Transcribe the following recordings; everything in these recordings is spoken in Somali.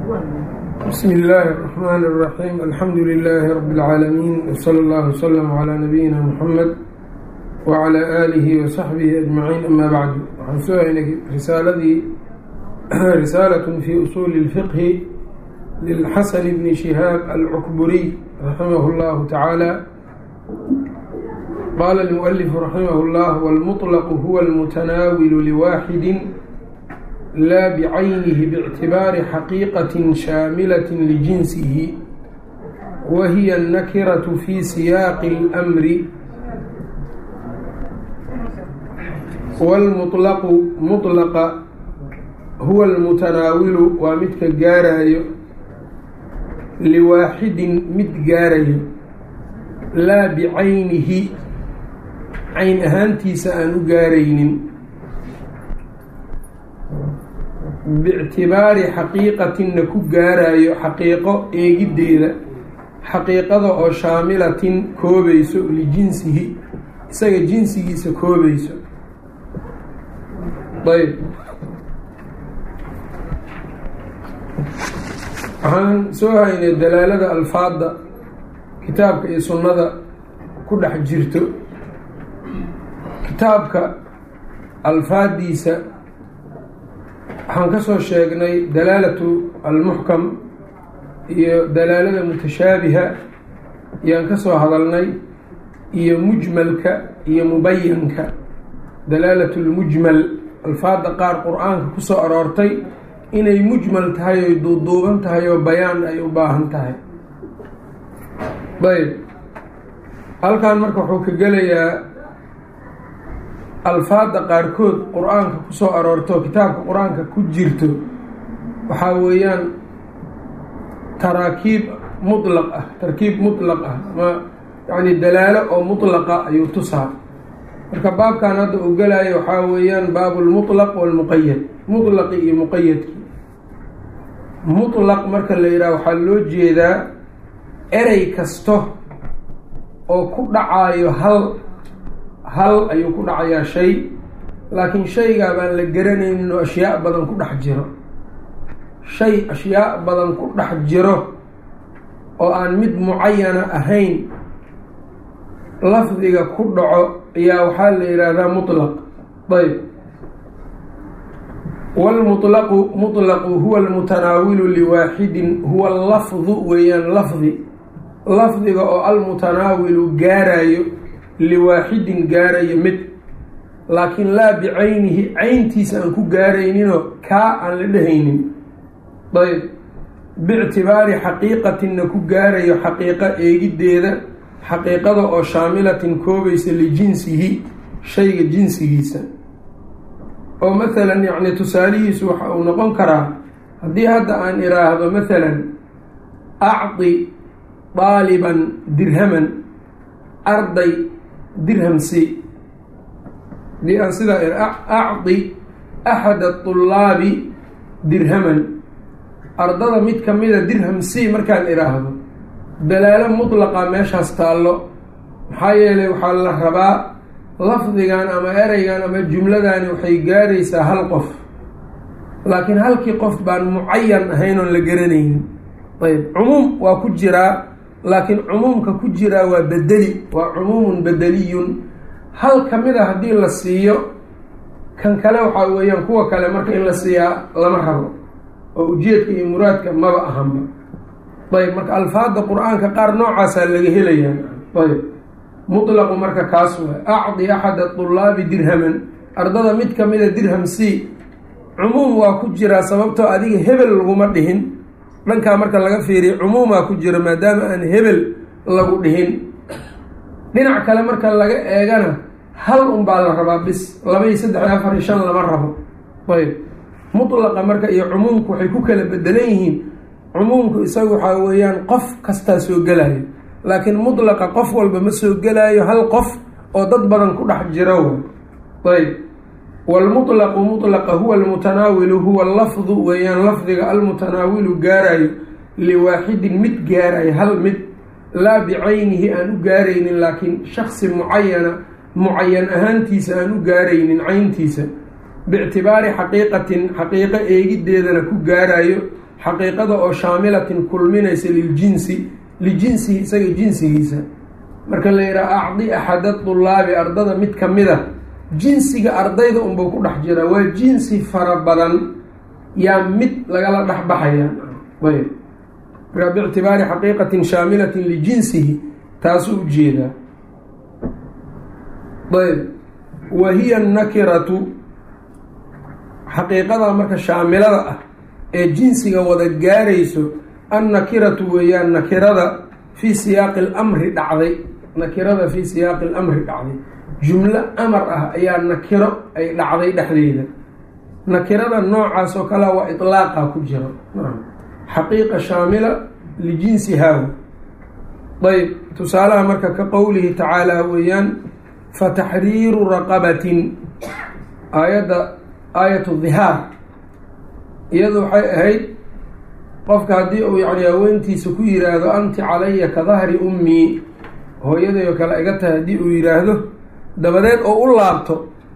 bsmi illaahi الرحmn الرaxيim alxamdu lilaahi rab اlcaalamiin wslى اllah wslm عlى nabiyina mxamed wعlى aalihi وsaxbihi ajmaciin ama bacdu waxaan soo haynay risaaladii risaalaة fi usuuli اlfiqhi lilxasan bni shihaab alcukburiy raximah اllahu tacaala qaala اlmuؤlifu raximah اllah wاlmuطlq huwa اlmutanaawilu liwaaxidi laa bicaynihi bاctibaari xaqiiqaة shaamilaة lijinsihi wa hiya الnakiraة fi siyaaqi اlأmri wاlmuطlqu muطlaqa huwa اlmutanaawilu waa midka gaarayo liwaaxidin mid gaarayo laa bicaynihi cayn ahaantiisa aan u gaaraynin biictibaari xaqiiqatinna ku gaarayo xaqiiqo eegiddeeda xaqiiqada oo shaamilatin koobayso lijinsihi isaga jinsigiisa koobayso ayb waxaan soo haynay dalaalada alfaadda kitaabka iyo sunnada ku dhex jirto kitaabka alfaaddiisa waxaan ka soo sheegnay dalaalatu almuxkam iyo dalaalada mutashaabiha ayaan ka soo hadalnay iyo mujmalka iyo mubayanka dalaalatu lmujmal alfaadda qaar qur-aanka ku soo aroortay inay mujmal tahay oy duuduuban tahay oo bayaan ay u baahan tahay ayb halkan marka wuxuu ka gelayaa alfaadda qaarkood qur-aanka ku soo aroorto kitaabka qur-aanka ku jirto waxaa weeyaan taraakiib mutlaq ah tarkiib mutlaq ah ama yacni dalaalo oo mutlaqa ayuu tusaa marka baabkan hadda uu gelayo waxaa weeyaan baabu lmutlaq walmuqayad mutlaqi iyo muqayadki mutlaq marka la yidhaha waxaa loo jeedaa erey kasto oo ku dhacaayo hal hal ayuu ku dhacayaa shay laakiin shaygaa baan la garanaynin oo ashyaa badan ku dhex jiro shay ashyaa badan ku dhex jiro oo aan mid mucayana ahayn lafdiga ku dhaco ayaa waxaa la yidhaahdaa mutlaq ayb wاlmuطlqu muطlqu huwa almutanaawilu liwaaxidin huwa lafdu weeyaan lafdi lafdiga oo almutanaawilu gaarayo liwaaxidin gaarayo mid laakiin laa bicaynihi cayntiisa aan ku gaarayninoo kaa aan la dhehaynin ayb biictibaari xaqiiqatinna ku gaarayo xaqiiqo eegiddeeda xaqiiqada oo shaamilatin koobaysa lijinsihi shayga jinsigiisa oo mathalan yacni tusaalihiisu waxa uu noqon karaa haddii hadda aan iraahdo mathalan acdi daaliban dirhaman arday dirhamsi haddii aan sidaa acdi axada طulaabi dirhaman ardada mid kamida dirham c markaan iraahdo dalaalo mutlaqa meeshaas taallo maxaa yeelay waxaa la rabaa lafdigan ama ereygan ama jumladani waxay gaaraysaa hal qof laakiin halkii qof baan mucayan ahayn oon la garanaynin ayb cumuum waa ku jiraa laakiin cumuumka ku jiraa waa bedeli waa cumuumun bedeliyun hal ka mid a haddii la siiyo kan kale waxaa weeyaan kuwa kale marka in la siiyaa lama rabo oo ujeedka iyo muraadka maba ahanba ayb marka alfaadda qur-aanka qaar noocaasaa laga helayaa ayb mutlaqu marka kaas waay acdi axada طulaabi dirhaman ardada mid kamida dirham c cumuum waa ku jiraa sababtoo adiga hebel laguma dhihin dhankaa marka laga fiiriya cumuumaa ku jira maadaama aan hebel lagu dhihin dhinac kale marka laga eegana hal un baa la rabaa bis laba iyo saddex iyo afar iyo shan lama rabo ayb mutlaqa marka iyo cumuumku waxay ku kala bedelan yihiin cumuumku isaga waxaa weeyaan qof kastaa soo gelayo laakiin mutlaqa qof walba ma soo gelaayo hal qof oo dad badan ku dhex jiro ayb wاlmuطlqu muطlaqa huwa almutanaawilu huwa lafdu weeyaan lafdiga almutanaawilu gaarayo liwaaxidin mid gaarayo hal mid laa bicaynihi aan u gaaraynin laakiin shaksi mucayana mucayan ahaantiisa aan u gaaraynin cayntiisa biictibaari xaqiiqatin xaqiiqo eegiddeedana ku gaarayo xaqiiqada oo shaamilatin kulminaysa liljinsi lijinsihi isaga jinsigiisa marka la yidhaha acdi axada dulaabi ardada mid ka mid a jinsiga ardayda unbuu ku dhex jiraa waa jinsi fara badan yaa mid lagala dhex baxaya ayb markaa biictibaari xaqiiqatin shaamilatin lijinsihi taasuu ujeedaa ayb wa hiya nakiratu xaqiiqada marka shaamilada ah ee jinsiga wada gaarayso annakiratu weeyaan nakirada fii siyaaqi alamri dhacday nakirada fii siyaaqi alamri dhacday jumlo amar ah ayaa nakiro ay dhacday dhexdeeda nakirada noocaas oo kalea waa itlaaqa ku jiro xaqiiqa shaamila lijinsihaa ayb tusaalaha marka ka qowlihi tacaala weeyaan fataxriiru raqabatin aayadda aayatu dihaar iyadu waxay ahayd qofka haddii uu yani haweentiisa ku yiraahdo anti calaya ka dahri ummii hooyaday oo kale iga tahay haddii uu yiraahdo dabadeed oo u laabto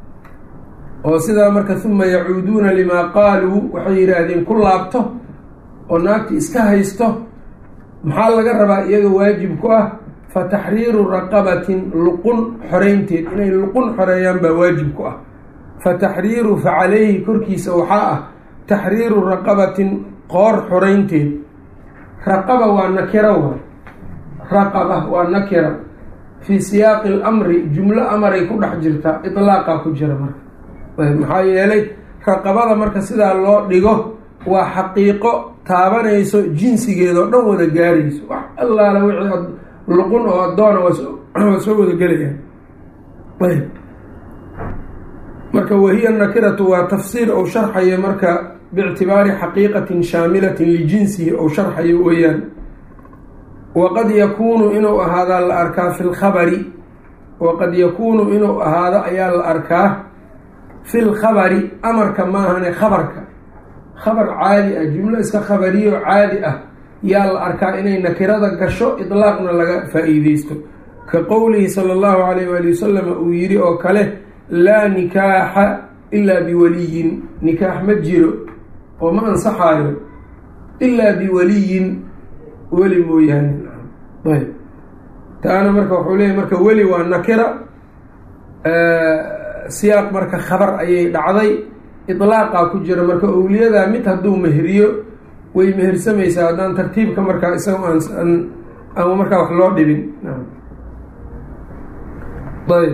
oo sidaa marka huma yacuuduuna limaa qaaluu waxay yidhaahdeen ku laabto oo naagti iska haysto maxaa laga rabaa iyaga waajib ku ah fa taxriiru raqabatin luqun xoreynteed inay luqun xoreeyaan baa waajib ku ah fa taxriiru fa caleyhi korkiisa waxaa ah taxriiru raqabatin qoor xoreynteed raqaba waa nakira wa raqaba waa nakira fii siyaaqi alamri jumlo amaray ku dhex jirtaa itlaaqa ku jira marka maxaa yeelay raqabada marka sidaa loo dhigo waa xaqiiqo taabanayso jinsigeeda oo dhan wada gaarayso wax allaala wixii luqun oo addoona waa soo wada gelayaan ayb marka wahiya nakiratu waa tafsiir ou sharxayo marka biictibaari xaqiiqatin shaamilatin lijinsihi ou sharxayo weeyaan waqad yakuunu inuu ahaadaa la arkaa fi lkhabari waqad yakuunu inuu ahaado ayaa la arkaa fi lkhabari amarka maahane khabarka khabar caadi ah jumlo iska khabariyo caadi ah yaa la arkaa inay nakirada gasho idlaaqna laga faa-iideysto ka qowlihi sala allahu calayh waali wasalam uu yidhi oo kale laa nikaaxa ilaa biwaliyin nikaax ma jiro oo ma ansaxaayo ilaa biwaliyin weli mooyaane ayb taana marka wuxuu leeyahy marka weli waa nakira siyaaq marka khabar ayay dhacday idlaaqaa ku jira marka owliyadaa mid hadduu meheriyo way mehersamaysaa haddaan tartiibka markaa isaga aan ama markaa wax loo dhibin ayb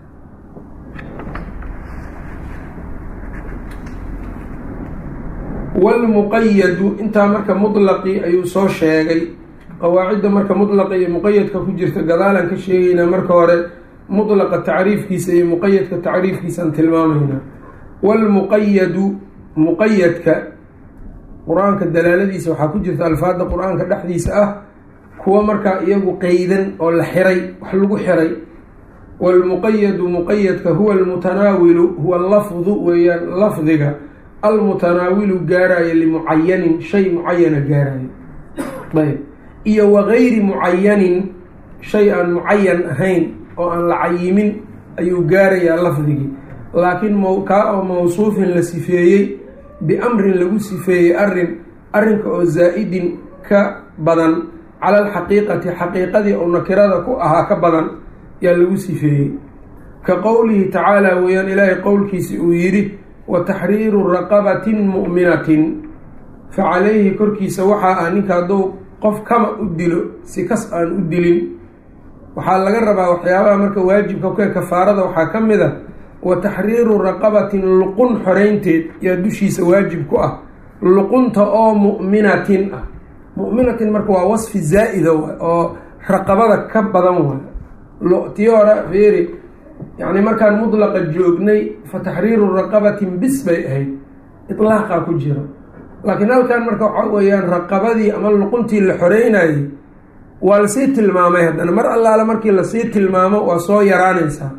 walmuqayadu intaa marka mutlaqi ayuu soo sheegay qawaacidda marka mutlaqa iyo muqayadka ku jirta gadaalaan ka sheegaynaa marka hore mutlaqa tacriifkiisa iyo muqayadka tacriifkiisaan tilmaamaynaa walmuqayadu muqayadka qur-aanka dalaaladiisa waxaa ku jirta alfaadda qur-aanka dhexdiisa ah kuwa markaa iyagu qeydan oo la xiray wax lagu xiray walmuqayadu muqayadka huwa almutanaawilu huwa lafdu weeyaan lafdiga almutanaawilu gaaraayo limucayanin shay mucayana gaaraayo ayb iyo wagayri mucayanin shay aan mucayan ahayn oo aan la cayimin ayuu gaarayaa lafdigii laakiin kaa oo mawsuufin la sifeeyey biamrin lagu sifeeyey arin arrinka oo zaa-idin ka badan cala alxaqiiqati xaqiiqadii oo nakirada ku ahaa ka badan yaa lagu sifeeyey ka qowlihi tacaala weeyaan ilaahay qowlkiisi uu yidhi wa taxriiru raqabatin mu'minatin fa calayhi korkiisa waxaa ah ninka hadduu qof kama u dilo si kas aan u dilin waxaa laga rabaa waxyaabaha marka waajibka ka kafaarada waxaa ka mid a wa taxriiru raqabatin luqun xoreynteed yaa dushiisa waajib ku ah luqunta oo mu'minatin ah mu'minatin marka waa wasfi zaa-ida wa oo raqabada ka badan waay tii hore fiiri yacni markaan mudlaqa joognay fa taxriiru raqabatin bis bay ahayd itlaaqa ku jiro laakiin halkan marka waxaa weeyaan raqabadii ama luquntii la xoreynayay waa lasii tilmaamay haddana mar allaale markii lasii tilmaamo waa soo yaraanaysaa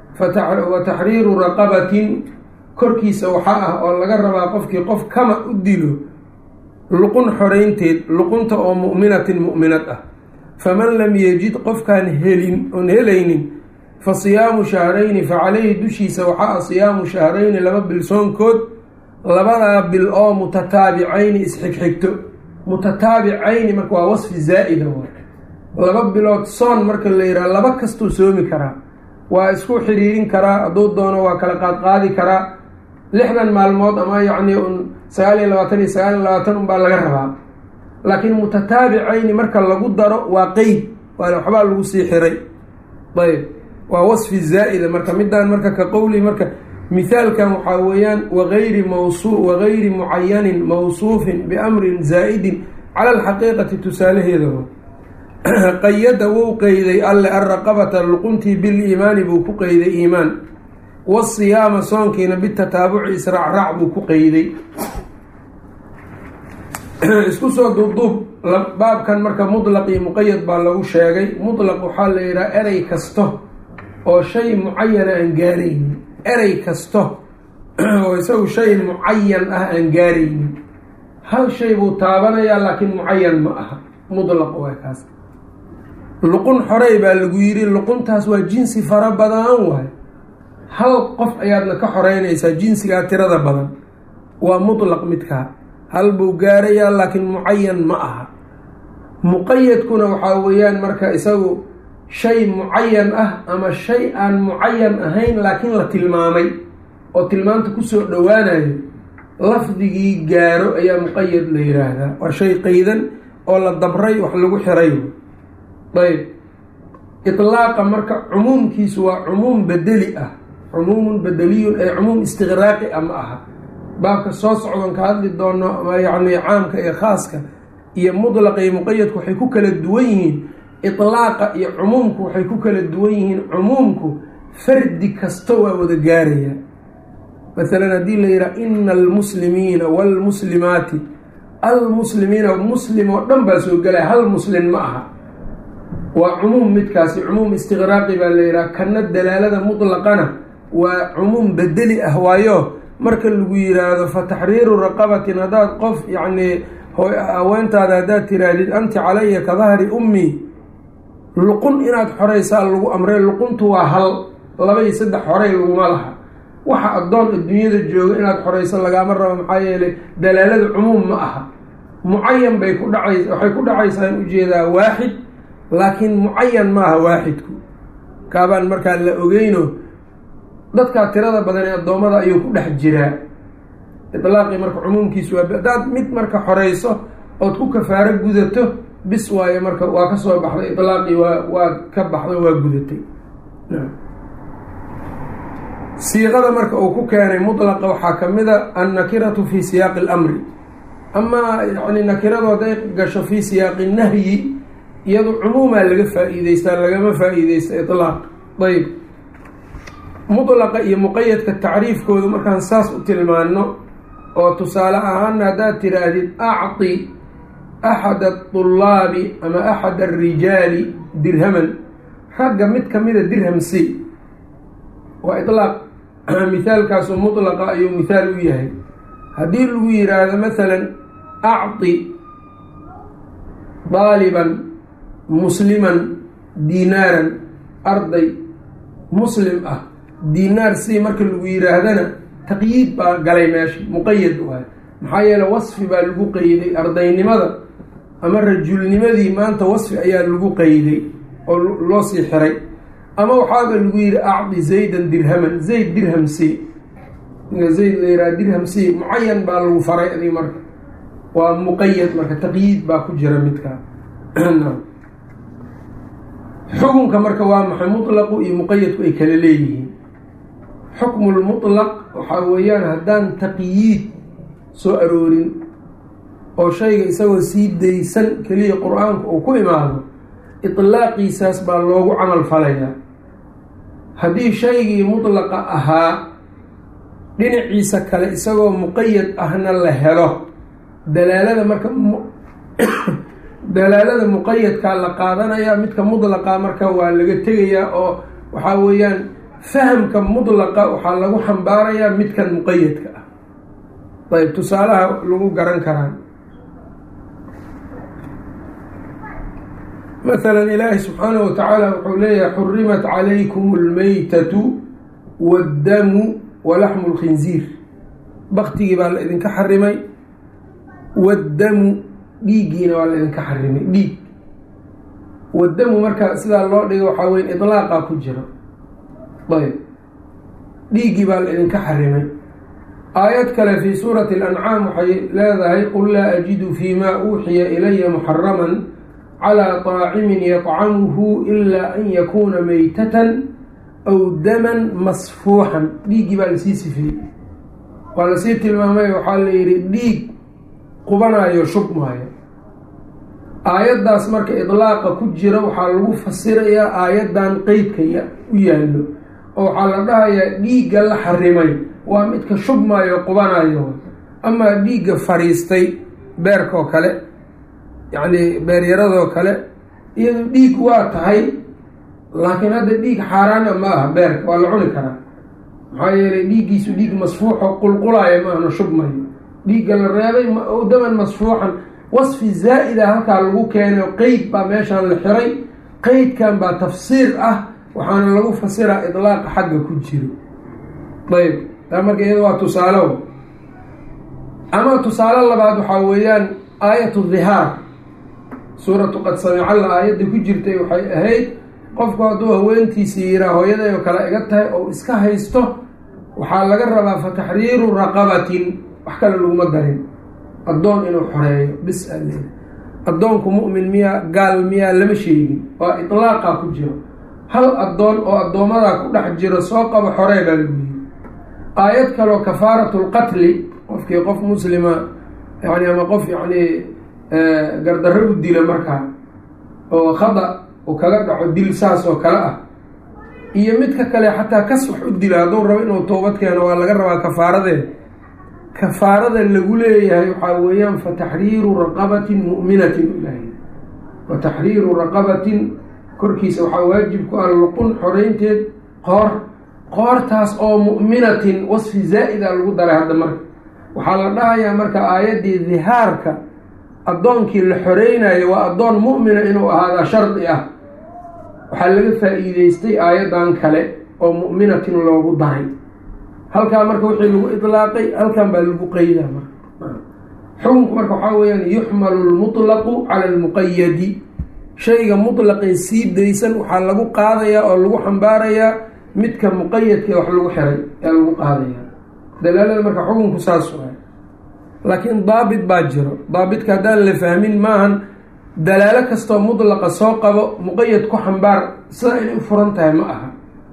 wa taxriiru raqabatin korkiisa waxaa ah oo laga rabaa qofkii qof kama u dilo luqun xoreynteed luqunta oo mu'minatin mu'minad ah faman lam yejid qofkaan helin oon helaynin fa siyaamu shahrayni fa caleyhi dushiisa waxaa ah siyaamu shahrayni laba bilsoonkood labadaa bil oo mutataabicayni isxigxigto mutataabicayni marka waa wasfi zaa'ida laba bilood soon marka la yidhaha laba kastuu soomi karaa waa isku xiriirin karaa hadduu doono waa kala qaadqaadi karaa lixdan maalmood ama yacni un sagaal iyo labaatan iyo sagaal iyo labaatan unbaa laga rabaa laakiin mutataabicayni marka lagu daro waa qeyd waa waxbaa lagu sii xiray ayb waa wasfi zaa'ida marka midaan marka ka qowli marka mithaalkan waxaa weeyaan wagayri mawsu wagayri mucayanin mawsuufin biamrin zaa'idin cala alxaqiiqati tusaalaheeda qayada wou qeyday alle alraqabata luquntii biliimaani buu ku qeyday iimaan wasiyaama soonkiina bitataabuci israacraac buu ku qeyday isku soo duubduub baabkan marka mutlaq iyo muqayad baa lagu sheegay mutlaq waxaa la yidhaha erey kasto oo shay mucayana aan gaaraynin erey kasto oo isagu shay mucayan ah aan gaaraynin hal shay buu taabanayaa laakiin mucayan ma aha mutlaq waa kaas luqun xorey baa lagu yidhi luquntaas waa jinsi fara badan waay hal qof ayaadna ka xoreynaysaa jinsigaa tirada badan waa mutlaq midkaa hal buu gaarayaa laakiin mucayan ma aha muqayadkuna waxaa weeyaan marka isagu shay mucayan ah ama shay aan mucayan ahayn laakiin la tilmaamay oo tilmaamta kusoo dhowaanayo lafdigii gaaro ayaa muqayad la yiraahdaa waa shay qaydan oo la dabray wax lagu xiray ayb itlaaqa marka cumuumkiisu waa cumuum bedeli ah cumuumun bedeliyun ee cumuum istiqraaqi ah ma aha baabka soo socdan ka hadli doono ama yacni caamka ee khaaska iyo mudlaqa iyo muqayadku waxay ku kala duwan yihiin itlaaqa iyo cumuumku waxay ku kala duwan yihiin cumuumku fardi kasta waa wada gaaraya masalan haddii la yidhaha ina almuslimiina waalmuslimaati almuslimiina muslim oo dhan baa soo gelaya hal muslin ma aha waa cumuum midkaasi cumuum istiqraaqi baa la yidhaha kana dalaalada mutlaqana waa cumuum bedeli ah waayo marka lagu yiraahdo fa taxriiru raqabatin haddaad qof yacnii haweentaada haddaad tiraahdid anti calaya ka dahri ummi luqun inaad xoraysaa lagu amray luquntu waa hal laba iyo saddex xoray laguma laha waxa addoon adduunyada jooga inaad xorayso lagaama rabo maxaa yeelay dalaalada cumuum ma aha mucayan bay ku dhacays waxay ku dhacaysaa in ujeedaa waaxid laakiin mucayan maaha waaxidku kaabaan markaa la ogeyno dadkaa tirada badan ee addoommada ayuu ku dhex jiraa itlaaqii marka cumuumkiisu waa haddaad mid marka xorayso ood ku kafaaro gudato bis waayo marka waa ka soo baxday itlaaqii waa waa ka baxday waa gudatay siiqada marka uu ku keenay mutlaqa waxaa ka mid a annakiratu fi siyaaqi اlamri amaa yani nakiradu hadday gasho fi siyaaqi nahyi iyadu cumuumaa laga faa-iideystaa lagama faa-iideysta ilaaq ayb mutlaqa iyo muqayadka tacriifkooda markaan saas u tilmaano oo tusaale ahaana haddaad tiraahdid acطi axad aطulaabi ama axad arijaali dirhaman ragga mid kamida dirham c waa ilaaq mithaalkaasu mutlaqa ayuu mithaal u yahay haddii lagu yiraahdo masalan acطi daaliban musliman diinaaran arday muslim ah diinaar si marka lagu yiraahdana taqyiid baa galay meesha muqayad waay maxaa yeele wasfi baa lagu qeyday ardaynimada ama rajulnimadii maanta wasfi ayaa lagu qeyday oo loo sii xiray ama waxaaba lagu yihi acdi zaydan dirhaman zayd dirham c zayd la yiraha dirham c mucayan baa lagu faray adig marka waa muqayad marka taqyiid baa ku jira midkaa xukunka marka waa maxay mutlaqu iyo muqayadku ay kala leeyihiin xukmu lmutlaq waxaa weeyaan haddaan taqyiid soo aroorin oo shayga isagoo sii daysan keliya qur-aanku uu ku imaado itlaaqiisaas baa loogu camal falayaa haddii shaygii mutlaqa ahaa dhinaciisa kale isagoo muqayad ahna la helo dalaalada marka dalaalada muqayadkaa la qaadanayaa midka mudlaqa marka waa laga tegayaa oo waxaa weeyaan fahamka mudlaqa waxaa lagu xambaarayaa midkan muqayadka ah ayb tusaalaha lagu garan karaa maala ilaahi subxaanahu watacaala wuxuu leeyahay xurimat calaykum almaytatu waaddamu walaxmu lkhinziir baktigii baa la idinka xarimay waddamu dhiiggiina waa la idinka xarimay dhiig waddamu marka sidaa loo dhigo waxaa weya idlaaqa ku jiro ayb dhiiggii baa la idinka xarimay aayad kale fii suurati alancaam waxay leedahay qul laa ajidu fii ma uuxiya ilaya muxaraman calaa طaacimin yطcamuhu ilaa an yakuuna meytatan aw daman masfuuxan dhiiggii baa lasii sifeeyey waa lasii tilmaamay waxaa la yidhi dhiig qubanayo shubmaayo aayaddaas marka idlaaqa ku jira waxaa lagu fasirayaa aayaddan qeydka u yaallo oo waxaa la dhahayaa dhiigga la xarimay waa midka shubmaayo qubanayo amaa dhiigga fariistay beerkaoo kale yacni beeryaradoo kale iyadu dhiig waa tahay laakiin hadda dhiig xaaraana ma aha beerka waa la cuni karaa maxaa yeelay dhiiggiisu dhiig masfuuxo qulqulaaya maahna shubmayo dhiigga la reebay daman masfuuxan wasfi zaa'ida halkaa lagu keenay qeyd baa meeshaan la xiray qeydkan baa tafsiir ah waxaana lagu fasiraa idlaaqa xagga ku jiro ayb taa marka iyada waa tusaalo ama tusaale labaad waxaa weeyaan aayatu dhihaar suuratu qad samicalla aayadda ku jirtay waxay ahayd qofku hadduu haweentiisii yiraa hooyaday oo kale iga tahay oo iska haysto waxaa laga rabaa fa taxriiru raqabatin wax kale laguma darin addoon inuu xoreeyo bis ale addoonku mu'min miyaa gaal miyaa lama sheegin waa itlaaqa ku jiro hal addoon oo addoomadaa ku dhex jiro soo qabo xoree baa lagu yiri aayad kaleo kafaaratu lqatli qofkii qof muslima yani ama qof yacni gardarro u dila markaa oo khada uu kaga dhaco dil saas oo kale ah iyo midka kale xataa kas wax u dila hadduu rabo inuu toobad keeno waa laga rabaa kafaaradeed kafaarada lagu leeyahay waxaa weeyaan fa taxriiru raqabatin mu'minatin ilahay wa taxriiru raqabatin korkiisa waxaa waajib ku ah luqun xoreynteed qoor qoortaas oo mu'minatin wasfi zaa'ida lagu daray hadda marka waxaa la dhahayaa marka aayaddii dihaarka addoonkii la xoreynayo waa addoon mu'mina inuu ahaadaa shardi ah waxaa laga faa-iideystay aayaddan kale oo mu'minatin loogu daray halkaa marka wixii lagu idlaaqay halkan baa lagu qeydaa marka xukunku marka waxaa weeyaan yuxmalu lmutlaqu cala almuqayadi shayga mutlaqee sii daysan waxaa lagu qaadayaa oo lagu xambaarayaa midka muqayadka wax lagu xiray ee lagu qaadayaa dalaalada marka xukunku saas waay laakiin daabit baa jiro daabitka haddaan la fahmin maahan dalaalo kastoo mutlaqa soo qabo muqayad ku xambaar sida inay u furan tahay ma aha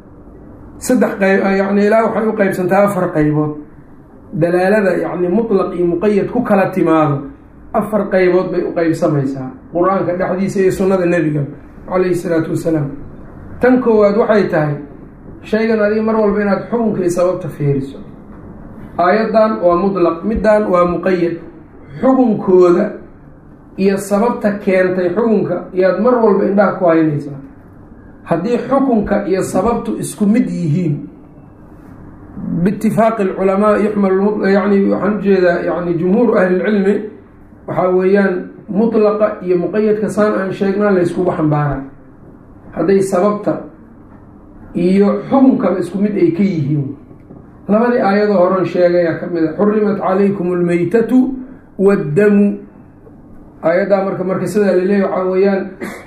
saddex qayb yani ilaa waxay u qeybsantaa afar qaybood dalaalada yacni mutlaq iyo muqayad ku kala timaado afar qaybood bay u qeybsamaysaa qur-aanka dhexdiisa iyo sunnada nebiga calayhi salaatu wasalaam tan koowaad waxay tahay shaygan adiga mar walba inaad xukunka iyo sababta fiiriso aayaddan waa mutlaq middan waa muqayad xukunkooda iyo sababta keentay xukunka iyaad mar walba indhaha ku haynaysaa haddii xukunka iyo sababtu isku mid yihiin biitifaaqi alculamaa yuxmal yani waxaan ujeedaa yani jumhuuru ahlilcilmi waxaa weeyaan mutlaqa iyo muqayadka saan aan sheegnaa layskugu xambaaraa hadday sababta iyo xukunkaba isku mid ay ka yihiin labadii aayadoo horan sheegayaa ka mid a xurimat calaykum almeytatu waddamu aayaddaa marka marka sidaa laleeyahy waxaa weeyaan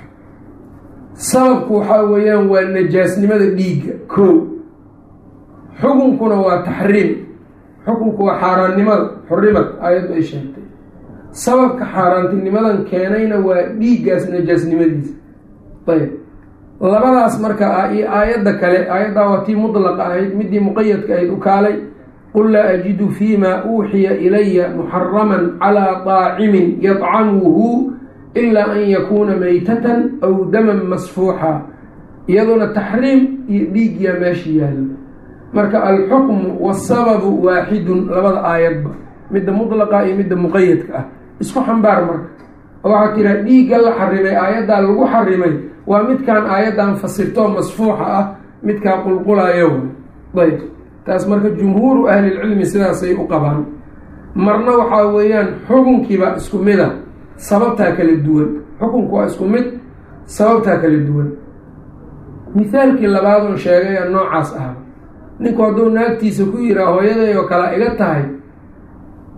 sababku waxaa weeyaan waa najaasnimada dhiigga kow xukunkuna waa taxriim xukunku waa xaaraannimada xurimad aayaddu ay sheegtay sababka xaaraantinimadan keenayna waa dhiiggaas najaasnimadiisa ayb labadaas marka iyo aayadda kale aayaddaa waa tii mutlaqa ahayd midii muqayadka ahayd u kaalay qul laa ajidu fiima uuxiya ilaya muxaraman calaa daacimin yadcamuhu ilaa an yakuuna meytatan aw daman masfuuxa iyaduna taxriim iyo dhiigyaa meesha yaalo marka alxukmu wasababu waaxidun labada aayadba midda mutlaqa iyo midda muqayadka ah isku xambaar marka oo waxaa tiraa dhiigga la xarimay aayaddaa lagu xarimay waa midkaan aayaddan fasirtoo masfuuxa ah midkaa qulqulayo ayb taas marka jumhuuru ahlilcilmi sidaasay u qabaan marna waxaa weeyaan xukunkiibaa isku mida sababtaa kala duwan xukunku waa isku mid sababtaa kala duwan mithaalkii labaad oo sheegay a noocaas ah ninku hadduu naagtiisa ku yiraa hooyaday oo kale iga tahay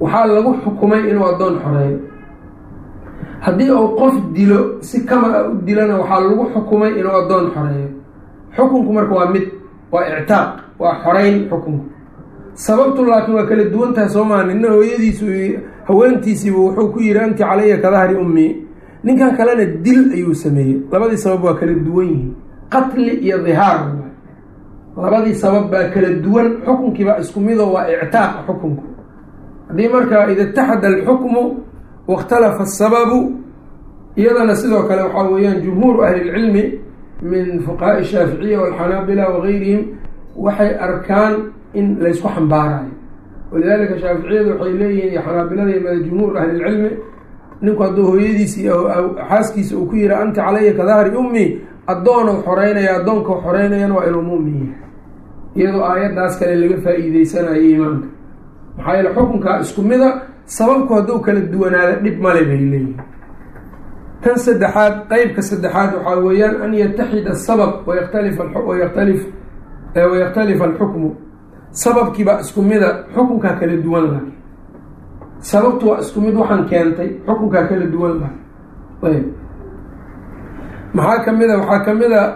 waxaa lagu xukumay inuu addoon xoreeyo haddii uu qof dilo si kama a u dilana waxaa lagu xukumay inuu addoon xoreeyo xukunku marka waa mid waa ictaaq waa xoreyn xukunku sababtu laakiin waa kala duwan tahay soo maa nina hooyadiisu haweentiisiiba wuxuu ku yihi anti calaya ka dahri ummii ninkan kalena dil ayuu sameeyey labadii sabab waa kala duwan yihiin qatli iyo dihaar labadii sabab baa kala duwan xukunkiibaa isku mido waa ictaaq xukunku haddii markaa ida itaxada alxukmu wاkhtalafa asababu iyadana sidoo kale waxaa weeyaan jumhuuru ahli اlcilmi min fuqahaai shaaficiya walxanaabila wagayrihim waxay arkaan in laysku xambaarayo walidaalika shaaficiyadu waxay leeyihiin iyo xanaabilada iyo jumhuur ahli lcilmi ninku hadduu hooyadiisi xaaskiisa uu ku yihi anti calaya ka dahri ummi addoonou xoreynaya addoonka xoreynayana waa inuu mumin yahay iyadoo aayaddaas kale laga faa-iideysanayo iimaanka maxaa yeele xukunkaa isku mida sababku hadduu kala duwanaada dhib male bay leeyihin tan saddexaad qeybka saddexaad waxaa weeyaan an yataxida asabab wayakhtalifa wayaktalif wayakhtalifa alxukmu sababkiibaa isku mida xukunkaa kala duwan laakiin sababtu waa isku mid waxaan keentay xukunkaa kala duwan laakiin ayb maxaa kamid a waxaa kamid a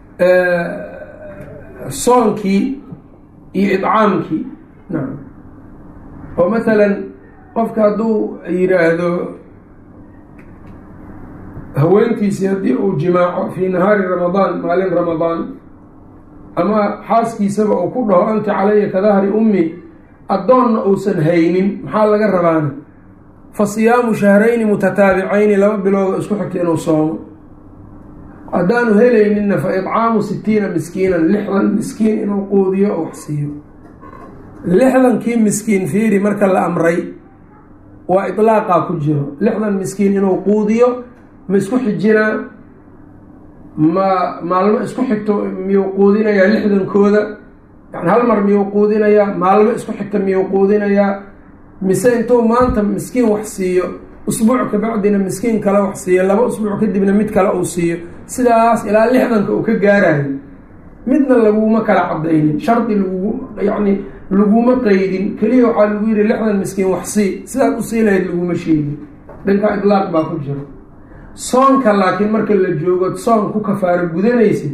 soonkii iyo idcaamkii nacam oo mathalan qofka hadduu yiraahdo haweentiisii haddii uu jimaaco fii nahaari ramadaan maalin ramadaan ama xaaskiisaba uu ku dhaho anti calaya ka dahri ummi addoonna uusan haynin maxaa laga rabaana fa siyaamu shahrayni mutataabicayni laba biloodo isku xigta inuu soomo haddaanu helayninna fa idcaamu sitiina miskiinan lixdan miskiin inuu quudiyo oo wax siiyo lixdankii miskiin fiiri marka la amray waa iطlaaqaa ku jiro lixdan miskiin inuu quudiyo ma isku xijinaa ma maalmo isku xigto miyuu quudinayaa lixdankooda yani hal mar miyuu quudinayaa maalmo isku xigta miyuu quudinayaa mise intuu maanta miskiin wax siiyo usbuuc kabacdina miskiin kale wax siiyo laba usbuuc kadibna mid kale uu siiyo sidaas ilaa lixdanka uu ka gaarayo midna laguma kala cadaynin shardi lagu yacni laguma qeydin keliya waxaa lagu yihi lixdan miskiin wax sii sidaad usii lahayd laguma sheegin dhankaa idlaaq baa ku jiro soonka laakiin marka la joogo soon ku kafaaro gudanaysa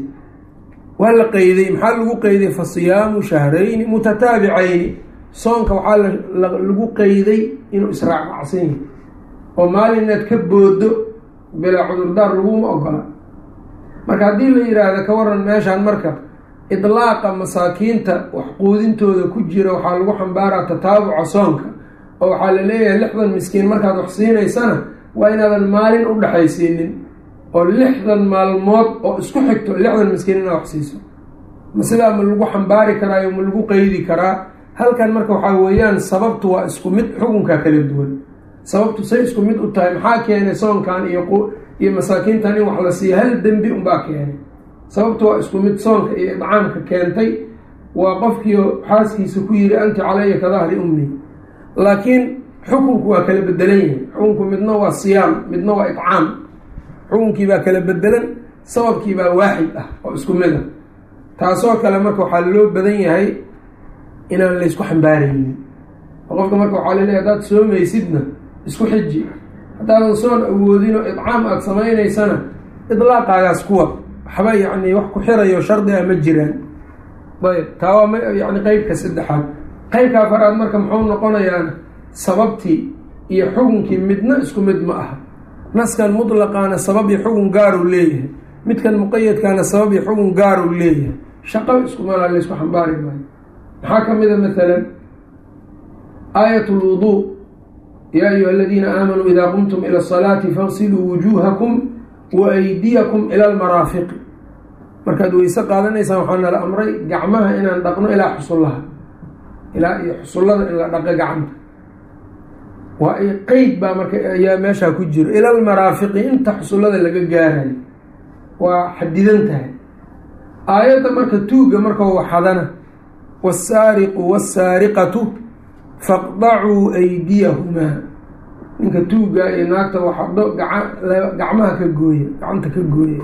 waa la qeyday maxaa lagu qeyday fa siyaamu shahrayni mutataabicayni soonka waxaa lagu qeyday inuu israacracsan yahay oo maalin inaad ka boodo bilaa cudurdaar laguma ogola marka haddii la yidhaahdo ka waran meeshaan marka idlaaqa masaakiinta wax quudintooda ku jira waxaa lagu xambaaraa tataabuca soonka oo waxaa la leeyahay lixdan miskiin markaad wax siinaysana waa inaadan maalin u dhexaysiinin oo lixdan maalmood oo isku xigto lixdan miskiin inaad wax siiso ma sidaa ma lagu xambaari karaayo ma lagu qeydi karaa halkan marka waxaa weeyaan sababtu waa isku mid xukunkaa kala duwan sababtu say isku mid u tahay maxaa keenay soonkan iyo iyo masaakiintan in wax la siiya hal dembi unbaa keenay sababtu waa isku mid soonka iyo idcaamka keentay waa qofkiio xaaskiisa ku yiri anti calaya ka dahri ummi laakiin xukunku waa kala bedelan yahay xukunku midna waa siyaam midna waa idcaam xukunkii baa kala bedelan sababkii baa waaxid ah oo isku mid a taasoo kale marka waxaa loo badan yahay inaan laysku xambaaraynin qofka marka waxaa laleeyahy haddaad soomaysidna isku xiji haddaadan soon awoodinoo idcaam aada samaynaysana idlaaqaagaas kuwa waxba yacni wax ku xirayo shardiga ma jiraan ayb taa waa yani qeybka saddexaad qeybka afaraad marka muxuu noqonayaan sababtii iyo xukunkii midna isku mid ma aha naskan mutlaqaana sabab iyo xukun gaaruu leeyahay midkan muqayadkaana sabab iyo xukun gaaruu leeyahay shaqo iskumala laysku xambaari maayo maxaa ka mid a maalan aayat lwuduu yaa ayuha aladiina aamanuu idaa qumtum ila asalaati fagsiluu wujuuhakum wa aydiyakum ila almaraafiqi markaad weyse qaadanaysaan waxaa nala amray gacmaha inaan dhaqno ilaa xusullaha ilaa iyo xusullada in la dhaqo gacanta waa ay qeyd baa marka ayaa meeshaa ku jiro ila almaraafiqi inta xusullada laga gaarayo waa xadidan tahay aayadda marka tuugga marka waxadana wasaariqu wasaariqatu faqdacuu aydiyahumaa ninka tuugga iyo naagta waxado gacmaha ka gooya gacanta ka gooya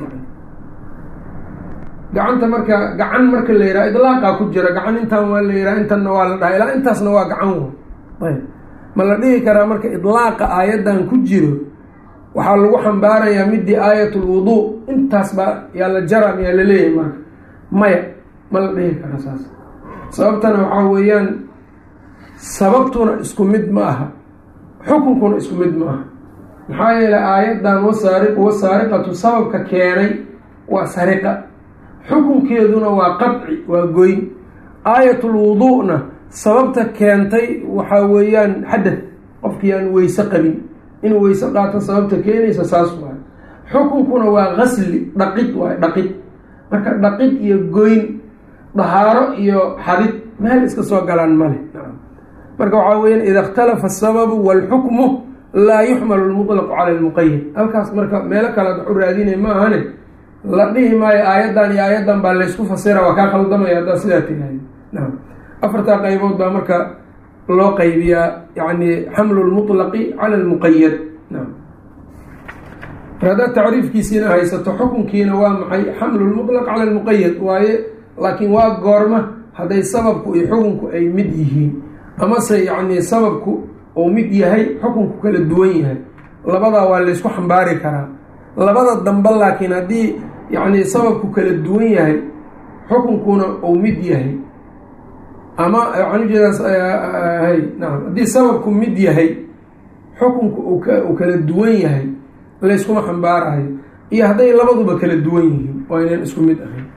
gacanta marka gacan marka la yidhaha idlaaqaa ku jira gacan intaan waa la yidhaha intanna waa la dhaha ilaa intaasna waa gacan w ayb ma la dhihi karaa marka idlaaqa aayaddan ku jiro waxaa lagu xambaarayaa midii aayatul wuduu intaas baa yaa la jara miyaa la leeyahay marka maya ma la dhihi kara saas sababtana waxaa weeyaan sababtuna isku mid ma aha xukunkuna isku mid ma aha maxaa yeelay aayaddan wasaariqu wasaariqatu sababka keenay waa sariqa xukunkeeduna waa qadci waa goyn aayatul wuduu'na sababta keentay waxaa weeyaan xadad qofkii aan weyse qabin inuu weyse qaato sababta keenaysa saas waayo xukunkuna waa qasli dhaqid waayo dhaqid marka dhaqid iyo goyn dahaaro iyo xadid meel iska soo galaan male marka waxaa weyaan ida ikhtalafa asababu waalxukmu laa yuxmalu lmutlaqu cala lmuqayad halkaas marka meelo kalead wax u raadinay ma ahane la dhihi maayo aayaddan iyo aayaddan baa laysku fasira waa kaa khaldamaya haddaa sidaa tiraahda naam afartaa qaybood baa marka loo qaybiyaa yani xamlu lmutlaqi cala lmuqayad naam mar haddaad tacriifkiisiina haysato xukunkiina waa maxay xamlu lmutlaq cala lmuqayad waaye laakiin waa goorma hadday sababku iyo xukunku ay mid yihiin amase yacni sababku uu mid yahay xukunku kala duwan yahay labadaa waa laysku xambaari karaa labada dambe laakiin haddii yacni sababku kala duwan yahay xukunkuna uu mid yahay ama waxaan ujeedaas hay naam haddii sababku mid yahay xukunku uu kala duwan yahay layskuma xambaarayo iyo hadday labaduba kala duwan yihiin waa inaan isku mid ahayn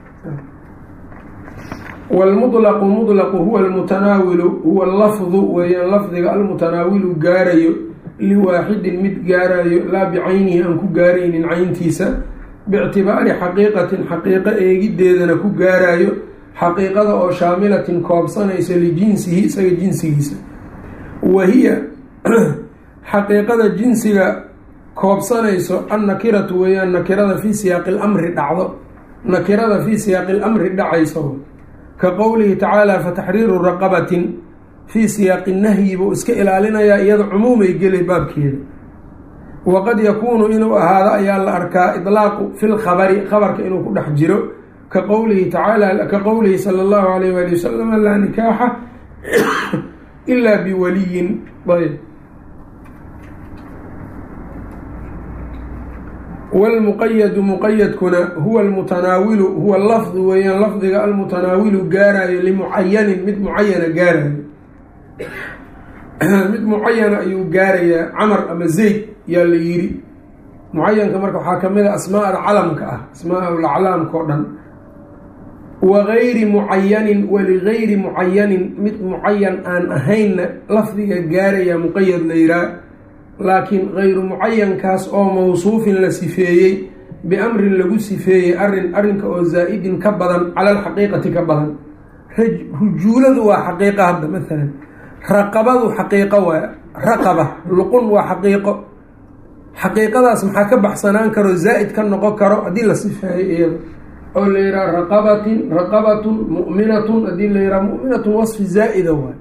wlmuطlqu muطlqu huwa almutanaawilu huwa lafdu weeyaan lafdiga almutanaawilu gaarayo liwaaxidin mid gaarayo laa bicaynihi aan ku gaaraynin cayntiisa biictibaari xaqiiqatin xaqiiqo eegideedana ku gaarayo xaqiiqada oo shaamilatin koobsanaysa lijinsihi isaga jinsigiisa wa hiya xaqiiqada jinsiga koobsanayso annakiratu weeyaan nakirada fii siyaaqi lamri dhacdo nakirada fii siyaaqi lamri dhacayso ka qowlihi tacaala fataxriiru raqabatin fii siyaaqi nahyi buu iska ilaalinayaa iyada cumuumay gelay baabkeeda waqad yakuunu inuu ahaado ayaa la arkaa idlaaqu fi lkhabari khabarka inuu ku dhex jiro ka qowlihi tacaala ka qowlihi sala allahu alayh waali wasalam laa nikaaxa ilaa biwaliyin ayb wlmuqayadu muqayadkuna huwa almutanaawilu huwa lafdu weeyaan lafdiga almutanaawilu gaarayo limucayanin mid mucayana gaarayo mid mucayana ayuu gaarayaa camar ama zayd yaa la yiri mucayanka marka waxaa kamid a asmaada calamka ah asmaa laclaamka o dhan wa gayri mucayanin waligayri mucayanin mid mucayan aan ahaynna lafdiga gaaraya muqayad la yiraa laakiin gayru mucayankaas oo mawsuufin la sifeeyey biamrin lagu sifeeyey arin arrinka oo zaa-idin ka badan cala alxaqiiqati ka badan rujuuladu waa xaqiiqo hadda maalan raqabadu xaqiiqo waa raqaba luqun waa xaqiiqo xaqiiqadaas maxaa ka baxsanaan karo zaa-id ka noqon karo haddii la sifeeyo iyada oo la yihaha raqabatin raqabatun mu'minatun haddii la yihaha mu'minatun wasfi zaa-ida waay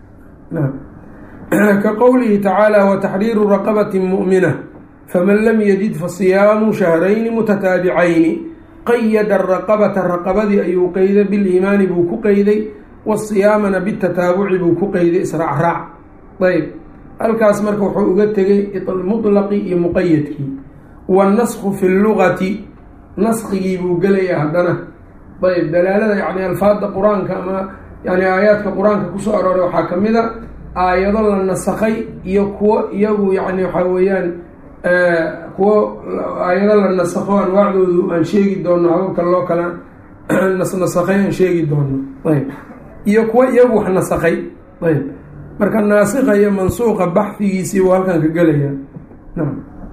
ka qowlihi tacaala wataxriiru raqabati mu'mina faman lam yajid fasiyaamu shahrayni mutataabicayni qayada raqabata raqabadii ayuu qeyday biliimaani buu ku qeyday wasiyaamana bitataabuci buu ku qeyday israacraac ayb halkaas marka wuxuu uga tegay mutlaqi iyo muqayadkii wannasku fi lugati naskigii buu gelayaa haddana ayb dalaalada yani alfaada qur-aanka ama yani aayaadka qur-aanka kusoo arooray waxaa kamid a aayado la nasakay iyo kuwo iyagu yani waxaa weeyaan kuwo aayado la nasakho anwaacdoodu aan sheegi doono hababka loo kala nasnasakay aan sheegi doono ayb iyo kuwo iyagu wax nasakay ayb marka naasikha iyo mansuuqa baxfigiisii buu halkan ka gelaya nam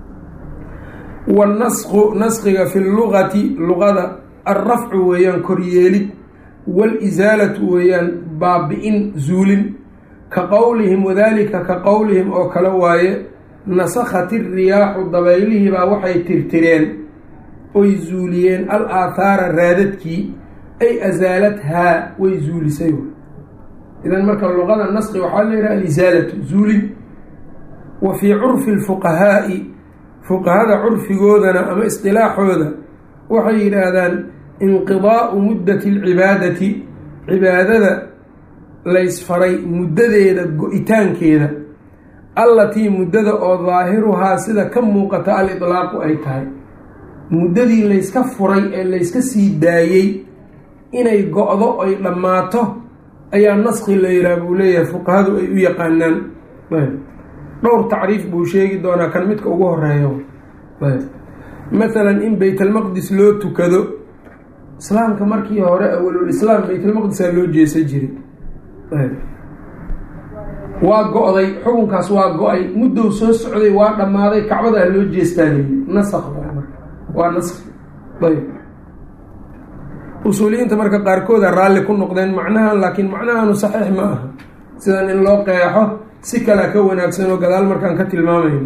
wannasku naskiga fi lugati luqada alrafcu weeyaan koryeelid walisaalatu weeyaan baabi-in zuulin ka qowlihim wadalika ka qowlihim oo kale waaye nasakhat iriyaaxu dabaylihiibaa waxay tirtireen oy zuuliyeen al aathaara raadadkii ay asaalathaa way zuulisay idan marka luqada naski waxaa la yidhaha alisaalatu zuulin wa fii curfi lfuqahaa'i fuqahada curfigoodana ama isqilaaxooda waxay yidhaahdaan inqidaa'u muddati alcibaadati cibaadada laysfaray muddadeeda go-itaankeeda allatii muddada oo daahiruhaa sida ka muuqata al itlaaqu ay tahay muddadii layska furay ee layska sii daayey inay go-do ay dhammaato ayaa naski la yihaha buu leeyahay fuqahadu ay u yaqaanaan dhowr tacriif buu sheegi doonaa kan midka ugu horeeyo mathalan in baytalmaqdis loo tukado islaamka markii hore awalul islaam baytalmaqdisaa loo jeesa jiray waa go-day xukunkaas waa go-ay muddow soo socday waa dhammaaday kacbadaa loo jeestaa leeyi nasak waa naski ayb usuuliyiinta marka qaarkooda raalli ku noqdeen macnahan laakiin macnahanu saxiix ma aha sidan in loo qeexo si kalea ka wanaagsan oo gadaal markaan ka tilmaamayno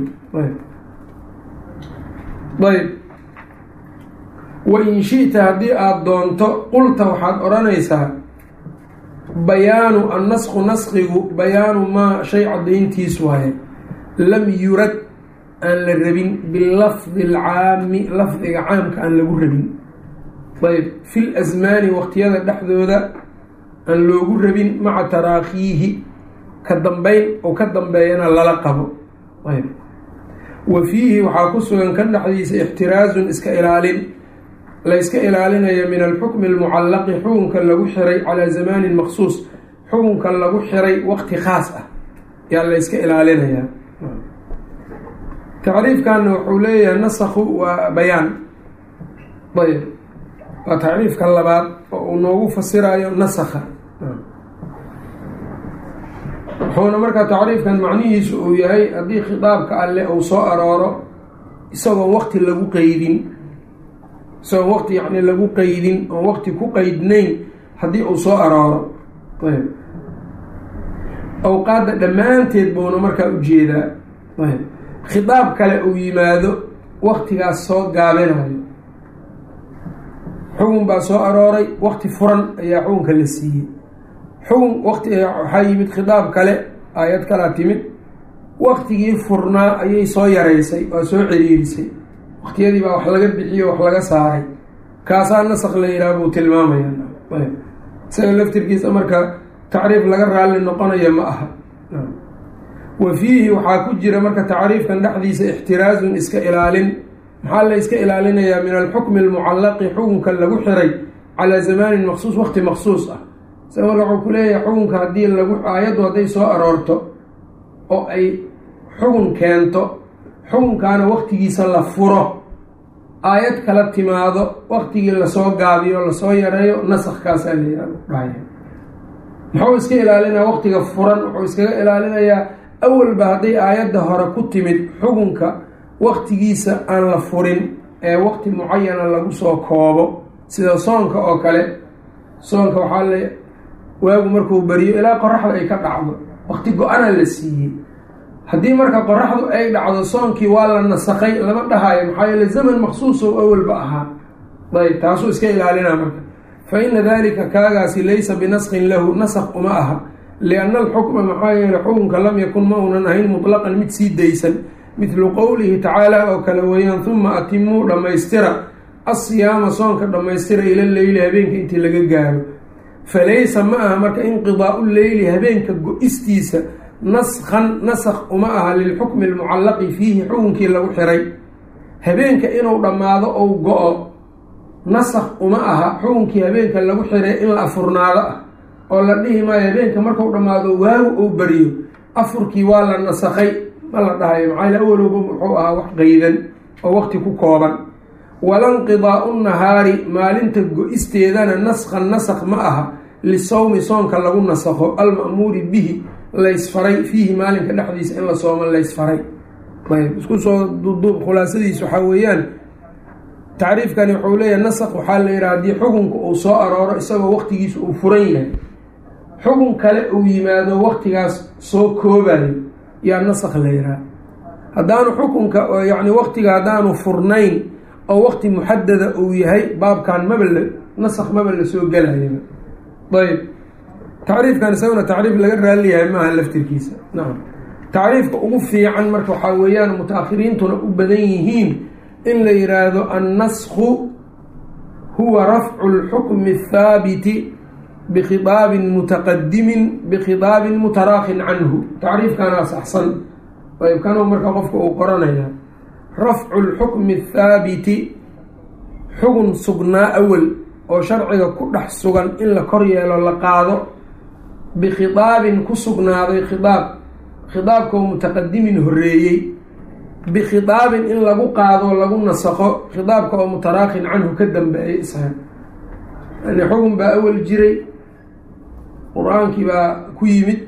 ayb wa in shi-ta haddii aada doonto qulta waxaad odhanaysaa bayaanu annasku naskigu bayaanu maa shay caddayntiis waaye lam yurad aan la rabin bilafdi alcaami lafdiga caamka aan lagu rabin ayb fi lasmaani waqtiyada dhexdooda aan loogu rabin maca taraakiihi ka dambeyn oo ka dambeeyana lala qabo ayb wa fiihi waxaa ku sugan ka dhexdiisa ixtiraazun iska ilaalin layska ilaalinayo min alxukmi almucallaqi xukunka lagu xiray calaa zamaanin maqsuus xukunka lagu xiray waqti khaas ah yaa layska ilaalinayaa tacriifkanna wuxuu leeyahay nasakhu waa bayaan ayb waa tacriifka labaad oo uu noogu fasirayo nasakha wuxuuna markaa tacriifkan macnihiisu uu yahay haddii khitaabka alle uu soo arooro isagoon waqti lagu qeydin isagoon waqti yacni lagu qeydin oon waqti ku qeydnayn haddii uu soo arooro ayb awqaadda dhammaanteed buuna markaa ujeedaa ayb khitaab kale uu yimaado waqtigaas soo gaabinayo xukun baa soo arooray waqti furan ayaa xukunka la siiyey xukun waqti waxaa yimid khitaab kale aayad kalaa timid waqtigii furnaa ayay soo yaraysay waa soo ciriirisay waqtiyadii baa wax laga bixiyo wax laga saaray kaasaa nasak la yidhaha buu tilmaamaya isaga laftirkiisa marka tacriif laga raalli noqonayo ma aha wa fiihi waxaa ku jira marka tacriifkan dhexdiisa ixtiraazun iska ilaalin maxaa la iska ilaalinayaa min alxukmi almucallaqi xukunka lagu xiray calaa zamaanin maqsuus waqti maqsuus ah isaga marka wuxuu ku leeyahay xukunka haddii lagu aayaddu hadday soo aroorto oo ay xukun keento xukunkaana waqtigiisa la furo aayad kala timaado waqtigii lasoo gaabiyo lasoo yareeyo nasakkaasaa la yidhahdhahaya muxuu iska ilaalinaya waqtiga furan wuxuu iskaga ilaalinayaa awalba hadday aayadda hore ku timid xukunka waqtigiisa aan la furin ee waqti mucayana lagu soo koobo sida soonka oo kale soonka waxaa la waagu markuu beriyo ilaa qoraxda ay ka dhacdo waqti go-ana la siiyey haddii marka qoraxdu ay dhacdo soonkii waa la nasakay lama dhahayo maxaa yeele zaman maqsuus oo awalba ahaa ayb taasuu iska ilaalinaa marka fa ina dalika kaagaasi laysa binaskin lahu nasak uma aha lianna alxukma maxaa yeele xukunka lam yakun ma uunan ahayn mutlaqan mid sii daysan midlu qowlihi tacaala oo kale weeyaan huma atimuu dhammaystira asiyaama soonka dhammaystira ila leyli habeenka intii laga gaaro falaysa ma aha marka inqidaau leyli habeenka go-istiisa naskhan nasak uma aha lilxukmi almucallaqi fiihi xukunkii lagu xiray habeenka inuu dhammaado ou go-o nasak uma aha xukunkii habeenka lagu xiray in la afurnaado ah oo la dhihi maayo habeenka marku dhammaado waagu ou bariyo afurkii waa la nasakay ma la dhahayo maxaa yale awalowba wuxuu ahaa wax qeydan oo waqti ku kooban walanqidaau nahaari maalinta go-isteedana naskhan nasak ma aha lisawmi soonka lagu nasakho alma'muuri bihi laysfaray fiihi maalinka dhexdiisa in la soomo laysfaray ayb isku soo duuduub khulaasadiis waxaa weeyaan tacriifkani wuxuu leeyahay nasak waxaa la yidhaha haddii xukunka uu soo arooro isagoo waqtigiisa uu furan yahay xukun kale uu yimaado waqtigaas soo koobayo yaa nasak la yidhaha haddaanu xukunka yacni waqtiga haddaanu furnayn oo waqti muxadada uu yahay baabkan maba la nasak maba la soo gelayaba ayb tacriifkan isaguna tacriif laga raaliyahay maaha laftirkiisa nacam tacriifka ugu fiican marka waxaa weeyaan muta-akhiriintuna u badan yihiin in la yidhaahdo annasku huwa rafcu lxukmi athaabiti bikhitaabin mutaqadimin bikhitaabin mutaraakin canhu tacriifkanaas axsan ayb kanuu marka qofka uu qoranaya rafcu lxukmi athaabiti xugun sugnaa awal oo sharciga ku dhex sugan in la kor yeelo la qaado bikhitaabin ku sugnaaday khitaab khitaabkoo mutaqadimin horeeyey bikhitaabin in lagu qaado lagu nasaqo khitaabka oo mutaraakin canhu ka dambeeyay isaga yani xugun baa awal jiray qur-aankii baa ku yimid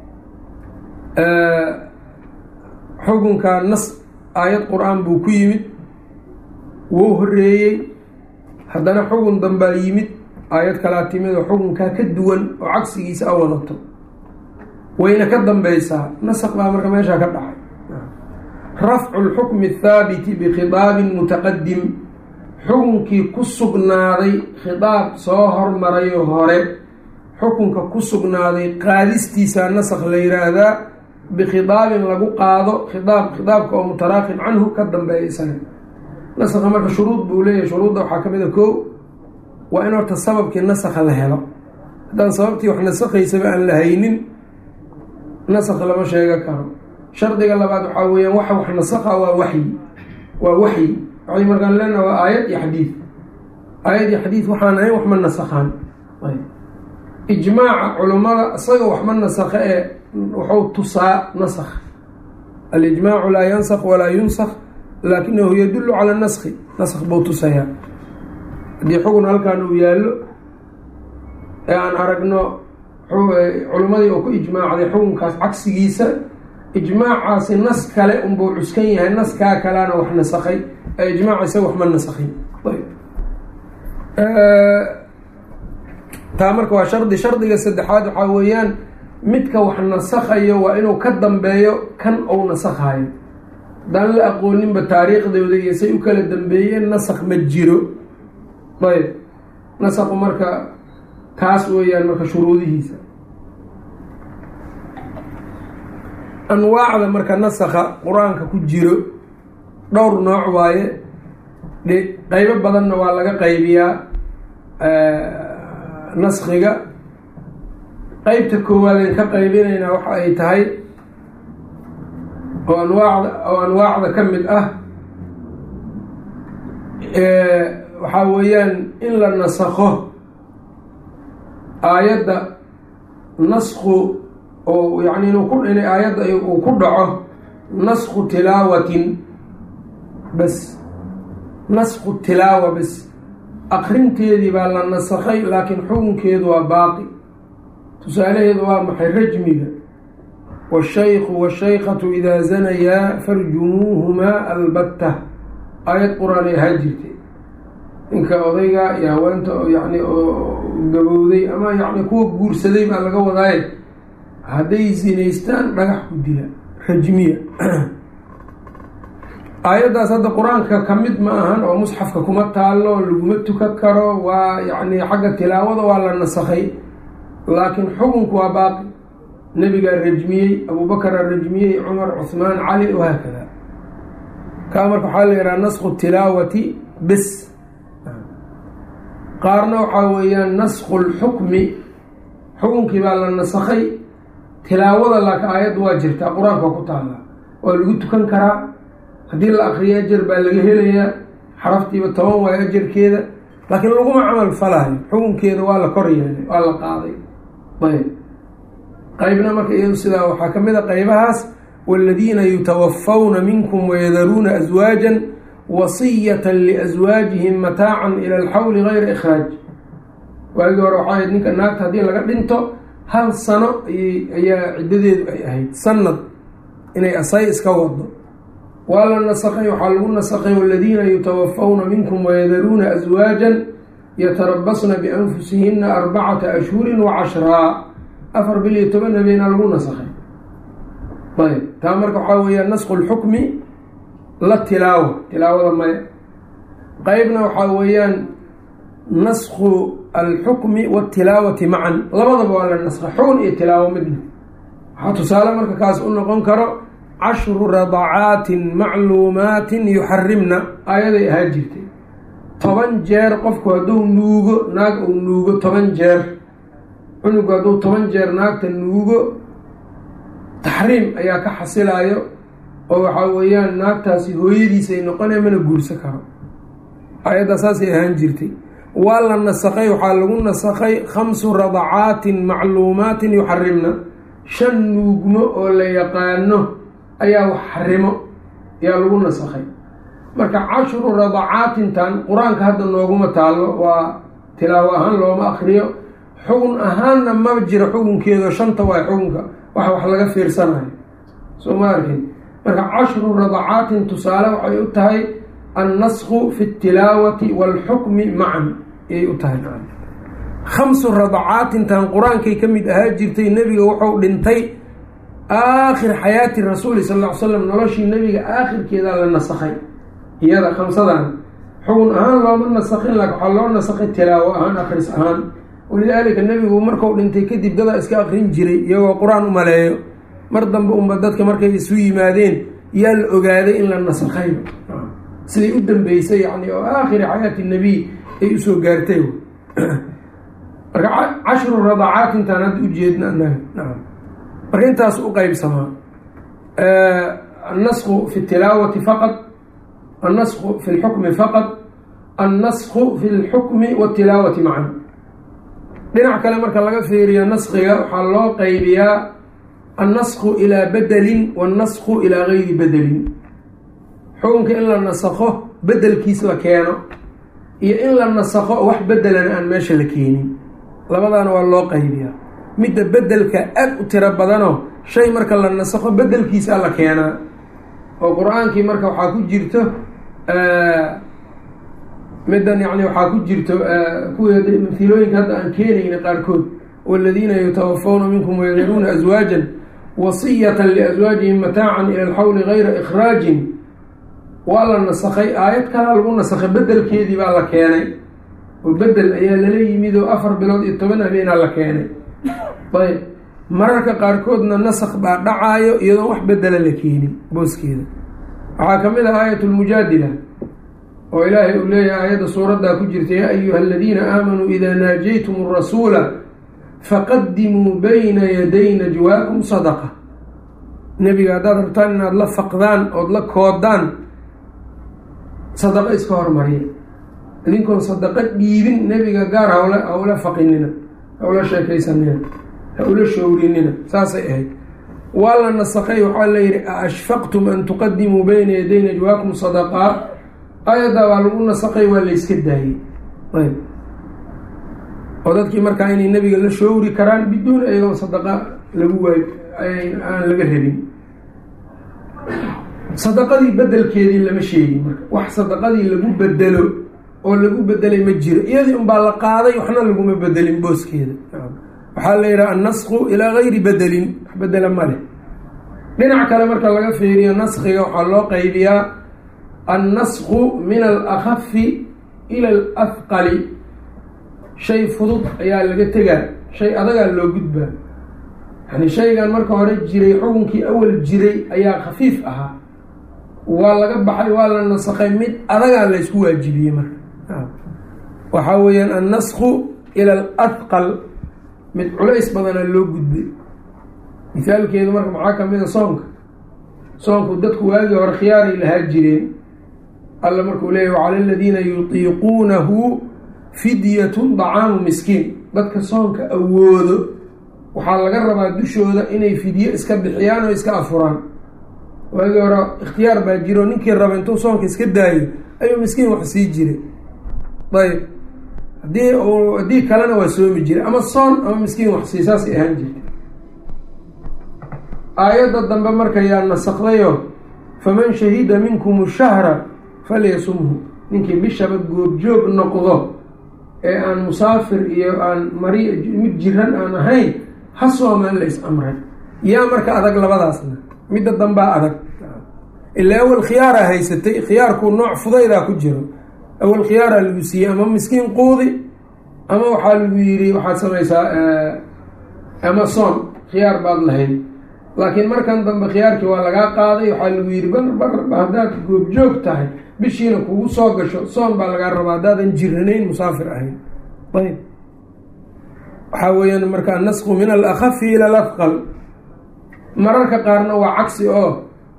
xukunkaa nas aayad qur-aan buu ku yimid wuu horeeyey haddana xugun danbaa yimid aayad kalaa timid oo xukunkaa ka duwan oo cagsigiisa a wadato wayna ka dambeysaa nasaq baa marka meeshaa ka dhacay rafcu lxukmi athaabiti bikhitaabin mutaqadim xukunkii ku sugnaaday khitaab soo hormarayo hore xukunka ku sugnaaday qaadistiisa nasaq la yiraahdaa bikhitaabin lagu qaado khitaab khitaabka oo mutaraakin canhu ka dambeeya isaga nasaqa marka shuruud buu leeyahay shuruudda waxaa ka mid a koo waa in horta sababkii nasakha la helo haddaan sababtii wax nasakhaysaba aan la haynin nasakh lama sheega karo shardiga labaad waxaa weeyaan waxa wax nasakha waa waxyi waa waxyi waxay markaan leenaha waa aayad iyo xadiid aayad iyo xadiid waxaan ahayn wax ma nasakhaan ijmaaca culummada isaga wax ma nasakha ee wuxuu tusaa nasakh alijmaacu laa yansakh walaa yunsakh laakinahu yadullu cala naskhi naskh buu tusayaa haddii xugun halkan uu yaallo ee aan aragno culimmadii oo ku ijmaacday xukunkaas cagsigiisa ijmaacaasi nas kale unbuu cuskan yahay naskaa kalena wax nasakhay ee ijmaaca isaga wax ma nasakhin taa marka waa shardi shardiga saddexaad waxaa weeyaan midka wax nasakhayo waa inuu ka dambeeyo kan uu nasakhayo haddaan la aqooninba taariikhdooda iyo say u kala dambeeyeen nasakh ma jiro ayb nasakhu marka kaas weeyaan marka shuruudihiisa anwaacda marka nasakha qur-aanka ku jiro dhowr nooc waaye de qeybo badanna waa laga qaybiyaa naskhiga qeybta koowaadeen ka qaybinaynaa waxa ay tahay oo anwaacda oo anwaacda ka mid ah waxaa weeyaan in la nasakho aayadda naskhu oo yani inuu ku inay aayadda uu ku dhaco naskhu tilaawatin bas naskhu tilaawa bas akrinteedii baa la nasakhay laakiin xukunkeedu waa baaqi tusaalaheedu waa maxay rajmiga washaykhu washaykatu idaa zanayaa farjumuuhumaa albatta aayad qur-aan ay ahaa jirtay ninka odayga iyo haweenta yani oo gabowday ama yani kuwa guursaday baa laga wadaaye hadday zinaystaan dhagax ku dila rajmiya aayaddaas hadda qur-aanka ka mid ma ahan oo musxafka kuma taalo laguma tukan karo waa yani xagga tilaawada waa la nasakhay laakiin xukunku waa baaqi nebigaa rajmiyey abubakaraa rajmiyey cumar cuhmaan cali wahaakada kaa marka waxaa la yidhaha naskhu tilaawati bes qaarna waxaa weeyaan naskhu lxukmi xukunkii baa la nasakhay tilaawada laakiin aayadda waa jirtaa qur-aanka waa ku taallaa waa lagu tukan karaa haddii la akriyo ajar baa laga helayaa xaraftiiba toban waayo ajarkeeda laakiin laguma camal falaayo xukunkeeda waa la kor yeelay waa la qaaday ayb qeybna marka iyadu sidaa waxaa ka mid a qeybahaas waaladiina yutawafawna minkum wayadaruuna aswaajan wasiyatan liaswaajihim mataacan ila alxawli gayra ikhraaj waagii hore waxaa ahayd ninka naagta haddii laga dhinto hal sano ayaa ciddadeedu ay ahayd sanad inay asay iska wado waa la nasakay waxaa lagu nasakay waladiina yutawafawna minkum wayadaruuna aswaajan yatarabasna bianfusihina arbacata ashhurin wa cashraa afar bil iyo toban habeenaa lagu nasakay ayb taa marka waxaa weeyaa nasku lxukmi la tilaawa tilaawada maya qeybna waxaa weeyaan nasku alxukmi watilaawati macan labadaba waa la naskay xukun iyo tilaawo midna waxaa tusaale marka kaas u noqon karo cashru radacaatin macluumaatin yuxarimna aayaday ahaa jirtay toban jeer qofku hadduu nuugo naag uu nuugo toban jeer cunugu hadduu toban jeer naagta nuugo taxriim ayaa ka xasilaayo oo waxaa weeyaan naagtaasi hooyadiisay noqonaya mana guursan karo ayaddaa saasay ahaan jirtay waa la nasakay waxaa lagu nasakay khamsu radacaatin macluumaatin yuxarimna shan nuugmo oo la yaqaano ayaa wax xarimo ayaa lagu nasakay marka cashru radacaatintan qur-aanka hadda nooguma taallo waa tilaawo ahaan looma akriyo xugun ahaanna ma jira xugunkeedo shanta waay xugunka wax wax laga fiirsanayo soo ma arkin marka cashru radacaatin tusaale waxay u tahay annasku fi اtilaawati wاlxukmi macan ayay u tahay khamsu radacaatintan qur-aankay ka mid ahaa jirtay nebiga wuxuu dhintay aakhir xayaati rasuuli sal ll ly slam noloshii nebiga aakhirkeedaa la nasakhay iyada khamsadan xugun ahaan looma nasakin laakin waxaa loo nasakhay tilaawo ahaan akris ahaan walidaalika nebigu marku dhintay kadib dadaa iska akrin jiray iyagoo qur-aan u maleeyo mar dambe unba dadka markay isu yimaadeen yaa la ogaaday in la nasakhay siday u dambeysay yani oo aakhiri xayaati nabiy ay usoo gaartay marka cashru radacaatintaan hadda ujeedna anaga naam marka intaas u qeybsamaa annasku fi tilaawati faqad annasku fi lxukmi faqad annasku fi lxukmi watilaawati macan dhinac kale marka laga fiiriyo naskiga waxaa loo qeybiyaa annasku ilaa bedelin wannasku ilaa gayri bedelin xukunka in la nasakho bedelkiis la keeno iyo in la nasakho wax bedelana aan meesha la keenin labadaana waa loo qaybiyaa midda bedelka aad u tiro badanoo shay marka la nasakho bedelkiisa la keenaa oo qur-aankii marka waxaa ku jirto middan yani waxaa ku jirto kuwii mafilooyinka hadda aan keenayna qaarkood waladiina yutawafawna minkum wayadaruuna aswaajan wasiyatan liaswaajihim mataacan ila alxawli gayra ikhraajin waa la nasakhay aayad kalaa lagu nasakhay bedelkeedii baa la keenay oo bedel ayaa lala yimid oo afar bilood iyo toban habeenaa la keenay ayb mararka qaarkoodna nasak baa dhacaayo iyadoon wax bedela la keenin booskeeda waxaa ka mid ah aayat lmujaadila oo ilaahay uu leeyahay aayadda suuraddaa ku jirta yaa ayuha aladiina aamanuu idaa naajaytum rasuula faqadimuu bayna yaday najwaakum sadaqa nebiga haddaad rabtaan inaad la faqdaan ood la koodaan sadaqo iska hormariya idinkoon sadaqo dhiibin nebiga gaar hawla hawla faqinina hawla sheekaysanina hawla showrinina saasay ahayd waa la nasakay waxaa la yidhi a ashfaqtum an tuqadimuu bayna yaday najwaakum sadaqaat ayaddaa waa lagu nasakay waa la yska daayey ayb oo dadkii markaa inay nebiga la showri karaan biduun ayagoon sadaqa lagu waay aan laga rabin sadaqadii bedelkeedii lama sheegin marka wax sadaqadii lagu bedelo oo lagu bedelay ma jiro iyadii unbaa la qaaday waxna laguma bedelin booskeeda waxaa la yidhaha annasku ilaa gayri bedelin wax bedela ma leh dhinac kale marka laga fiiriyo naskiga waxaa loo qaybiyaa annasku min alakhafi ila alafqali shay fudud ayaa laga tegaa shay adagaa loo gudbaa yani shaygan marka hore jiray xukunkii awal jiray ayaa khafiif ahaa waa laga baxay waa la nasakay mid adagaa laysku waajibiyey marka waxaa weeyaan annasku ila alahqal mid culays badanaa loo gudbay misaalkeedu marka maxaa kamid a soonka soonku dadku waagii hore khiyaaray lahaa jireen alla markuu leeyahy wacala aladiina yutiiquunahu fidyatun dacaamu miskiin dadka soonka awoodo waxaa laga rabaa dushooda inay fidyo iska bixiyaan oo iska afuraan waagii hore ikhtiyaar baa jiro ninkii raba intuu soonka iska daayo ayuu miskiin wax sii jiray ayb hadii haddii kalena waa soomi jiray ama soon ama miskiin wax sii saasay ahaan jirtay aayadda dambe marka yaa nasakdayo faman shahida minkum shahra falyasumhu ninkii bishaba goobjoog noqdo ee aan musaafir iyo aan mari mid jiran aan ahayn ha soomaan la is amray yaa marka adag labadaasna midda dambaa adag ilaa awal khiyaaraa haysatay khiyaarku nooc fudaydaa ku jiro awal khiyaaraa lagu siiyey ama miskiin quudi ama waxaa lagu yidhi waxaad samaysaa ama soon khiyaar baad lahayd laakiin markan dambe khiyaarkii waa lagaa qaaday waxaa lagu yidhi bar bar haddaad goobjoog tahay bishiina kugu soo gasho soon baa lagaa rabaa haddaadan jiranayn musaafir ahayn ayb waxaa weeyaan marka nasku min alakhafi ila alafqal mararka qaarna waa cagsi oo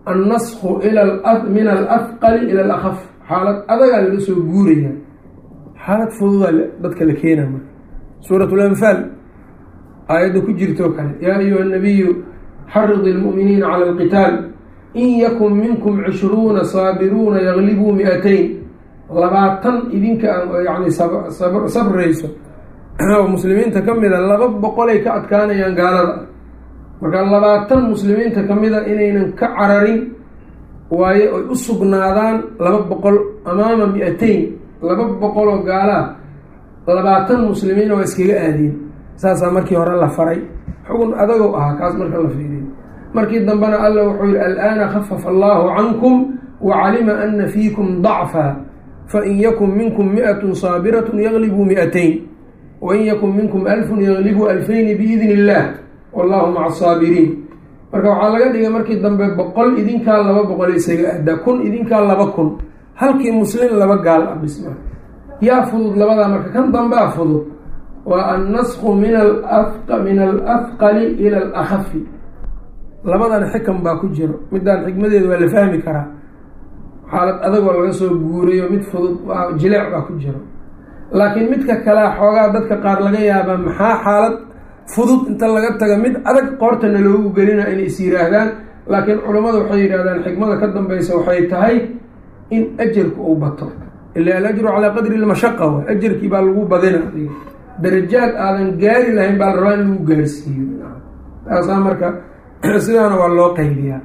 annasku min alafqali ila alakaf xaalad adagaa laga soo guuraya xaalad fududa dadka la keena marka suurat lanfaal aayadda ku jirtoo kale yaa ayuha nabiyu xaridi lmu'miniina cala alqitaal in yakun minkum cishruuna saabiruuna yaglibuu mi-atayn labaatan idinka yani sabrayso oo muslimiinta ka mida laba boqolay ka adkaanayaan gaalada marka labaatan muslimiinta ka mida inaynan ka cararin waayo ay u sugnaadaan laba boqol amaama mi-atayn laba boqol oo gaalaa labaatan muslimiina waa iskaga aadeen saasaa markii hore la faray xugun adagow ahaa kaas marka la fiiriyo markii dambena alla wuxuu yihi al'aana khafafa allahu cankum wa calima ana fiikum dacfa fain yakun minkum mi-atun saabiratun yaglibuu mi-atayn wain yakun minkum alfun yaglibuu alfayni biidni illah wallahu maca asaabiriin marka waxaa laga dhigay markii dambe boqol idinkaa laba boqol isaga aadaa kun idinkaa laba kun halkii muslim laba gaal ah bisma yaa fudud labadaa marka kan dambea fudud waa annasku min min alafqali ila alakhafi labadan xikam baa ku jiro midaan xikmadeedu waa la fahmi karaa xaalad adagoo laga soo guurayo mid fudud jileec baa ku jiro laakiin midka kalea xoogaa dadka qaar laga yaabaa maxaa xaalad fudud inta laga taga mid adag qoortana loogu gelina inay is yiraahdaan laakiin culammada waxay yidhahdaan xikmada ka dambeysa waxay tahay in ajarku uu bato ila alajru calaa qadri lmashaqa wa ajarkii baa lagu badina darajaad aadan gaari lahayn baa la rabaa in lagu gaarsiiyo taasaa marka sidaana waa loo qaybiyaa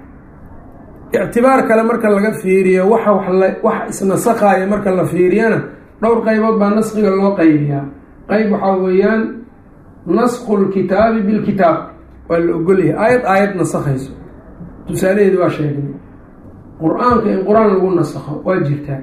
ictibaar kale marka laga fiiriyo waxa wax isnasakhaaya marka la fiiriyana dhowr qaybood baa naskiga loo qaybiyaa qeyb waxaa weeyaan nasku lkitaabi bilkitaab waa la ogolyahay aayad aayad nasakhayso tusaalaheedi waa sheegnay qur-aanka in qur-aan lagu nasakho waa jirtaa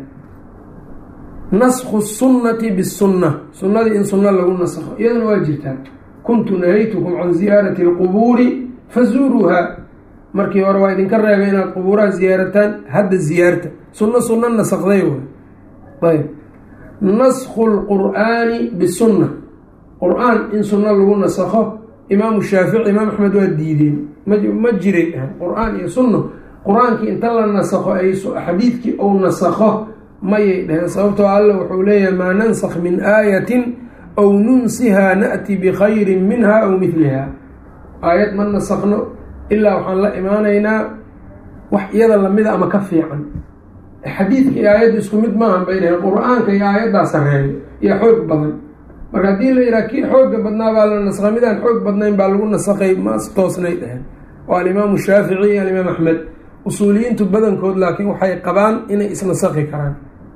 nasku sunnati bisunna sunnadii in sunno lagu nasakho iyadana waa jirtaa kuntu nahaytukum can ziyaarati alqubuuri fazuuruuha markii hore waa idinka reebay inaad qubuuraha ziyaarataan hadda ziyaarta sunno sunno nasakday way ayb nasku lqur'aani bisunna qur-aan in sunno lagu nasakho imaamu shaafici imaam axmed waa diideen ma jiray dhahan qur-aan iyo sunno qur-aankii inta la nasakho ay xadiidkii ou nasakho mayay dhaheen sababtoo alla wuxuu leeyahay maa nansakh min aayatin aw nunsihaa na'ti bikhayrin minha aw midliha aayad ma nasakno ilaa waxaan la imaanaynaa wax iyada lamida ama ka fiican xadiidka iyo aayadda isku mid maahan bay dhaheen qur-aanka iyo aayaddaa sareeyo iyo xoog badan marka haddii la yidhaha kii xooga badnaa baa la nasakhay midaan xoog badnayn baa lagu nasakhay mas toosnay dhaheen waa alimaamu shaafici iyo alimaam axmed usuuliyiintu badankood laakiin waxay qabaan inay isnasakhi karaan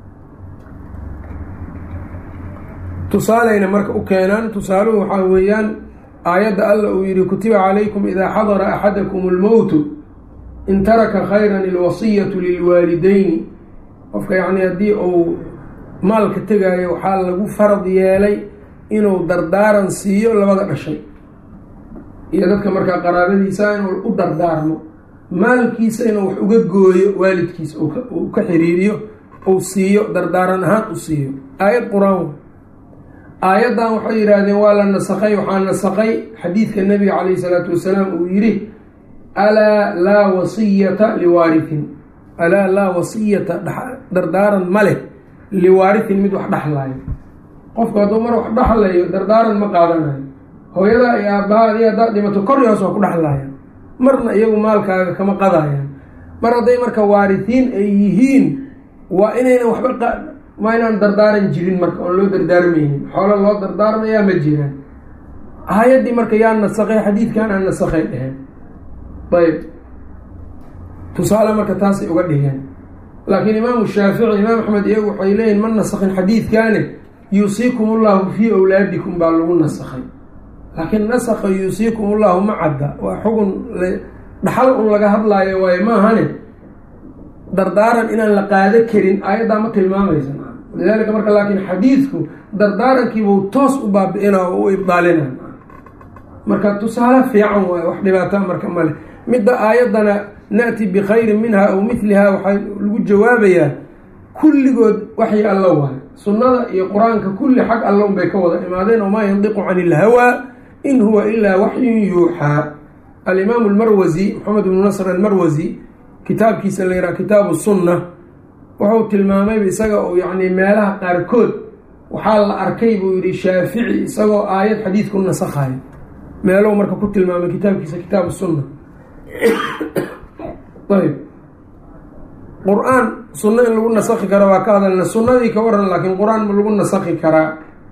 tusaaleyna marka u keenaan tusaaluhu waxaa weeyaan aayadda alla uu yihi kutiba calaykum idaa xadara axadakum almowtu in taraka khayran ilwasiyatu lilwaalideyni qofka yacni haddii uu maalka tegaayo waxaa lagu farad yeelay inuu dardaaran siiyo labada dhashay iyo dadka markaa qaraabadiisa inuu u dardaarmo maalkiisa inuu wax uga gooyo waalidkiisa uu ka xiriiriyo uu siiyo dardaaran ahaan u siiyo aayad qur-aan aayaddan waxay yidhaahdeen waa la nasakay waxaa nasakay xadiidka nabiga calayhi salaatu wasalaam uu yidhi alaa laa wasiyata liwaarihin alaa laa wasiyata dardaaran ma leh liwaarihin mid wax dhexlayo qofku hadduu mar wax dhexlayo dardaaran ma qaadanayo hooyadaa iyo aabbaha adi haddaad dhimato kor iyo hoos waa ku dhexlayan marna iyagu maalkaaga kama qadayaan mar hadday marka waarihiin ay yihiin waa inaynan waxba waa inaan dardaaran jirin marka oon loo dardaarmaynin xoolo loo dardaarmayaa ma jiraan aayaddii marka yaa nasakay xadiidkan aan nasakay dheheen ayb tusaale marka taasay uga dhigeen laakiin imaamu shaafici imaam axmed iyagu waxay leeyihin ma nasakhin xadiidkaane yuusiikum ullahu fii awlaadikum baa lagu nasakhay laakiin nasakha yuusiikum ullahu ma cadda waa xugun dhaxal un laga hadlaayo waayo maahane dardaaran inaan la qaado karin aayaddaa ma tilmaamaysa lidalika marka laakiin xadiidku dardaarankiibuu toos u baabi-ina oo u ibdaalina marka tusaale fiican waayo wax dhibaataa marka male midda aayaddana na-ti bikhayrin minha aw midliha waxaa lagu jawaabayaa kulligood waxyi alla waayo sunnada iyo qur-aanka kulli xag alla un bay ka wada imaadeen wamaa yandiqu cani ilhawaa in huwa ilaa waxyun yuuxaa alimaamu almarwasi maxamed bnu nasr almarwasi kitaabkiisa la yidhaha kitaabu sunna wuxuu tilmaamayba isaga uu yacni meelaha qaarkood waxaa la arkay buu yidhi shaafici isagoo aayad xadiid ku nasakhayo meelow marka ku tilmaamay kitaabkiisa kitaabu sunna ayb qur-aan sunno in lagu nasakhi karo waa ka hadalna sunnadii ka waran laakiin qur-aan ma lagu nasakhi karaa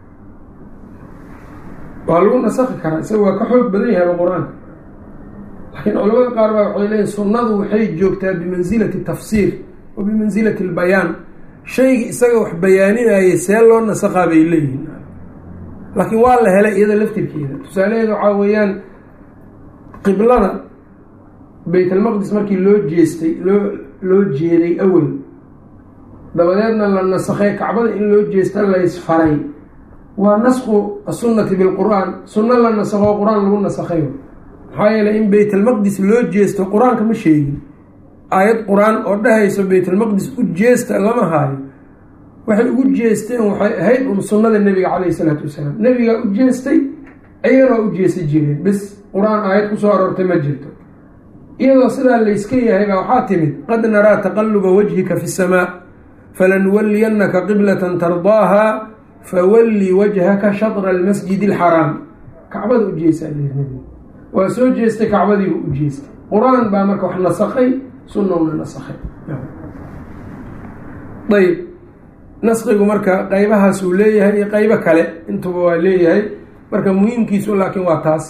waa lagu nasakhi karaa isaga waa ka xoog badan yahayba qur-aanka laakiin culamada qaar baa waxay leeyihin sunnadu waxay joogtaa bimansilati tafsiir wa bimansilati albayaan shayga isaga wax bayaaninayay see loo nasakhaa bay leeyihiin laakiin waa la helay iyada laftirkeeda tusaalaheeda waxaa weeyaan qiblada baytalmaqdis markii loo jeestay loo loo jeeday awel dabadeedna la nasakhay kacbada in loo jeesta laysfaray waa nasku asunnati bilqur-aan sunno la nasakho qur-aan lagu nasakhay maxaa yeeley in baytalmaqdis loo jeesto qur-aanka ma sheegin aayad qur-aan oo dhahayso baytalmaqdis u jeesta lama haayo waxay ugu jeesteen waxay ahayd un sunnada nebiga caleyhi isalaatu wasalaam nebigaa u jeestay ayagana waa u jeesa jireen bis qur-aan aayad kusoo aroortay ma jirto iyadoo sidaa layska yahay baa waxaa timid qad naraa taqaluba wajhika fi samaa falanuwaliyannaka qiblatan tardaaha fawalli wajhaka shatra almasjidi alxaraam kacbada u jeesaa nebiga waa soo jeestay kacbadiiba u jeestay qur-aan baa marka wax nasakhay sunnowna nasakhay ayb naskigu marka qeybahaas uu leeyahay iyo qeybo kale intuba waa leeyahay marka muhiimkiisu laakiin waa taas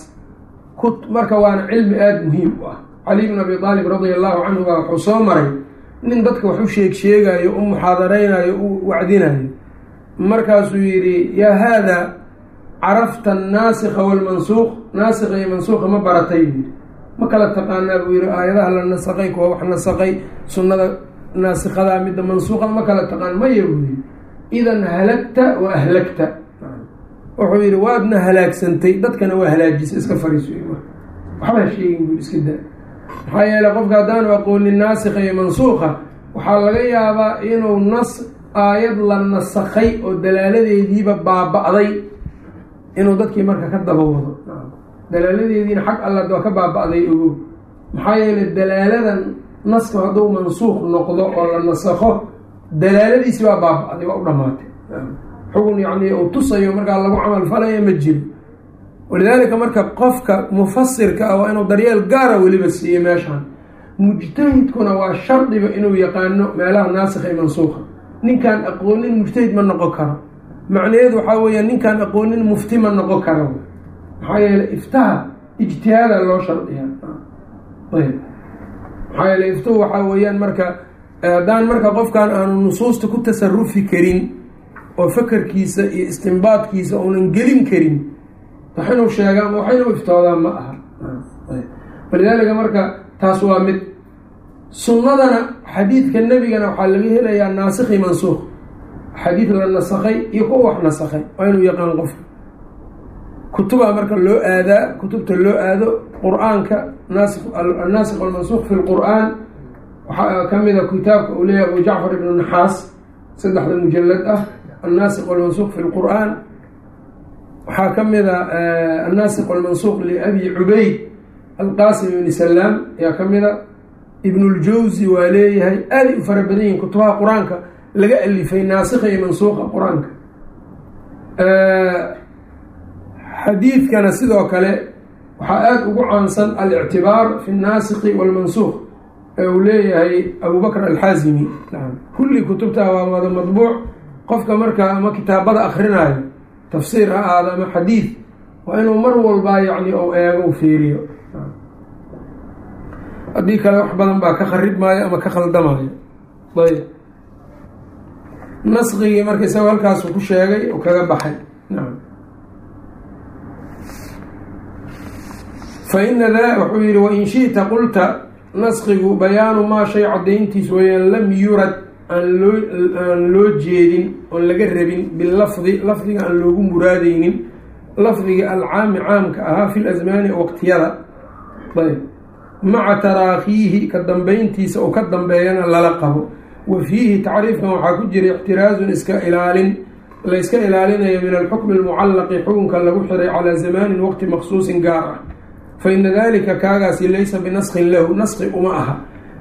marka waana cilmi aada muhiim u ah cali bn abi aalib radia allahu canhu baa wuxuu soo maray nin dadka wax u sheeg sheegayo u muxaadareynayo u wacdinayo markaasuu yidhi yaa haada carafta annaasikha walmansuuq naasikha iyo mansuuqa ma baratay yidhi ma kala taqaanaa buu yihi aayadaha la nasaqay kuwa wax nasaqay sunnada naasikadaa midda mansuuqada ma kala taqaan maya buu yihi idan halagta wa ahlagta wuxuu yihi waadna halaagsantay dadkana waa halaajisay iska fariiso waxba ha sheegin buu iska daa maxaa yeeley qofka haddaanu aqoonin naasikha iyo mansuuqa waxaa laga yaabaa inuu nas aayad la nasakhay oo dalaaladeediiba baaba-day inuu dadkii marka ka daba wado dalaaladeediina xag alla waa ka baaba-day ogow maxaa yeeley dalaaladan naska hadduu mansuuq noqdo oo la nasakho dalaaladiisi waa baaba-day waa u dhamaatay xugun yacni uu tusayo markaa lagu camal falaya ma jiro walidaalika marka qofka mufasirka ah waa inuu daryeel gaara weliba siiyo meeshaan mujtahidkuna waa shardiba inuu yaqaano meelaha naasikha iyo mansuuqa ninkaan aqoonin mujtahid ma noqon karo macnaheedu waxaa weeya ninkaan aqoonin mufti ma noqon karo maxaa yeeley iftaha ijtihaada loo shardiya ayb maxaa yeele iftuhu waxaa weeyaan marka haddaan marka qofkan aanu nusuusta ku tasarufi karin oo fakerkiisa iyo istimbaadkiisa uunan gelin karin wax inuu sheega ama wax inuu iftoodaa ma aha walidaalika marka taas waa mid sunnadana xadiidka nebigana waxaa laga helayaa naasikhi mansuuq xadiid la nasakhay iyo kuwa wax nasakhay waa inuu yaqaan qofka kutubaa marka loo aadaa kutubta loo aado qur-aanka annaasikh walmansuuq fi lqur-aan waxaa ka mida kitaabka uu leeyahay abu jacfar ibnu naxaas saddexda mujalad ah annaasikh walmansuuq fi lqur-aan waxaa ka mida annaasikh walmansuuq liabi cubayd alqaasim ibni salaam ayaa ka mida ibnuljawsi waa leeyahay aaday u fara badan yihin kutubaha qur-aanka laga alifay naasikha iyo mansuuqa qur-aanka xadiidkana sidoo kale waxaa aada ugu caansan alictibaar fi naasikhi walmansuuq ee uu leeyahay abubakr alxaazimi kulli kutubta waa wada madbuuc qofka markaa ama kitaabada akrinaayo tafsiir ha aado ama xadiid waa inuu mar walbaa yacni ou eego u fiiriyo haddii kale wax badan baa ka kharib maayo ama ka khaldamayo ayb naskigii marka isagoo halkaasu ku sheegay oo kaga baxay nacam fa ina da wuxuu yihi wain shi'ta qulta naskigu bayaanu maa shay caddayntiis weeyaan lam yurad aan loo aan loo jeedin oon laga rabin bilafdi lafdiga aan loogu muraadeynin lafdiga alcaami caamka ahaa fi lasmaani waqtiyada ayb maca taraakiihi ka dambeyntiisa oo ka dambeeyana lala qabo wa fiihi tacriifkan waxaa ku jira ixtiraazun iska ilaalin layska ilaalinayo min alxukmi almucallaqi xukunka lagu xiray calaa zamaanin waqti maqsuusin gaar ah fa ina dalika kaagaasi laysa binaskin lahu naski uma aha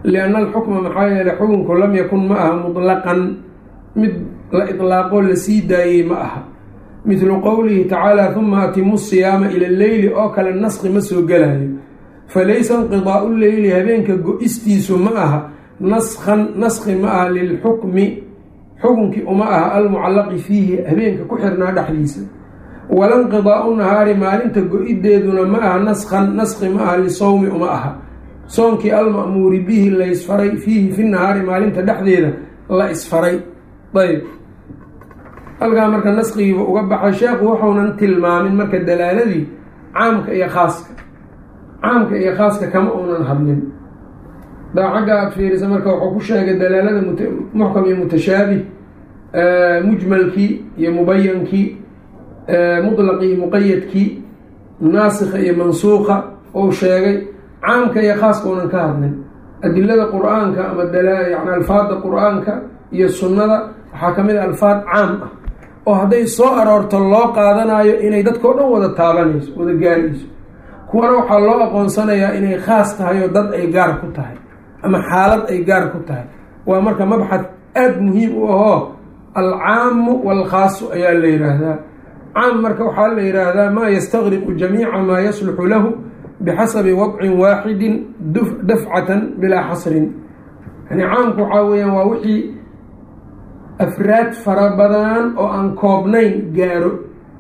lianna alxukma maxaa yeeley xukunku lam yakun ma aha mutlaqan mid la idlaaqoo la sii daayey ma aha midlu qowlihi tacaala huma atimu siyaama ila leyli oo kale naski ma soo gelayo falaysa inqidaau leyli habeenka go-istiisu ma aha naskhan naski ma aha lilxukmi xukunkii uma aha almucallaqi fiihi habeenka ku xirnaa dhexdiisa wala inqidaau nahaari maalinta go-ideeduna ma aha naskhan naski ma aha lisowmi uma aha soonkii alma'muuri bihi la isfaray fiihi fi nahaari maalinta dhexdeeda la isfaray ayb halkaa marka naskigiiba uga baxay sheekhu wuxuunan tilmaamin marka dalaaladii caamka iyo khaaska caamka iyo khaaska kama uunan hadlin daa xagga aada fiirisa marka wuxuu ku sheegay dalaalada muxkam iyo mutashaabih mujmalkii iyo mubayankii mutlaqii iyo muqayadkii naasikha iyo mansuuqa ou sheegay caamka iyo khaaska uunan ka hadlin adilada qur-aanka ama yani alfaada qur-aanka iyo sunnada waxaa ka mid a alfaad caam ah oo hadday soo aroorto loo qaadanayo inay dadkao dhan wada taabanayso wada gaarayso kuwana waxaa loo aqoonsanayaa inay khaas tahay oo dad ay gaar ku tahay ama xaalad ay gaar ku tahay waa marka mabxad aada muhiim u ahoo alcaamu waalkhaasu ayaa la yidhaahdaa caam marka waxaa la yidhaahdaa maa yastaqriqu jamiica maa yasluxu lahu bixasabi wadcin waaxidin dafcatan bilaa xasrin yani caamku waxaa weeyaan waa wixii afraad fara badan oo aan koobnayn gaaro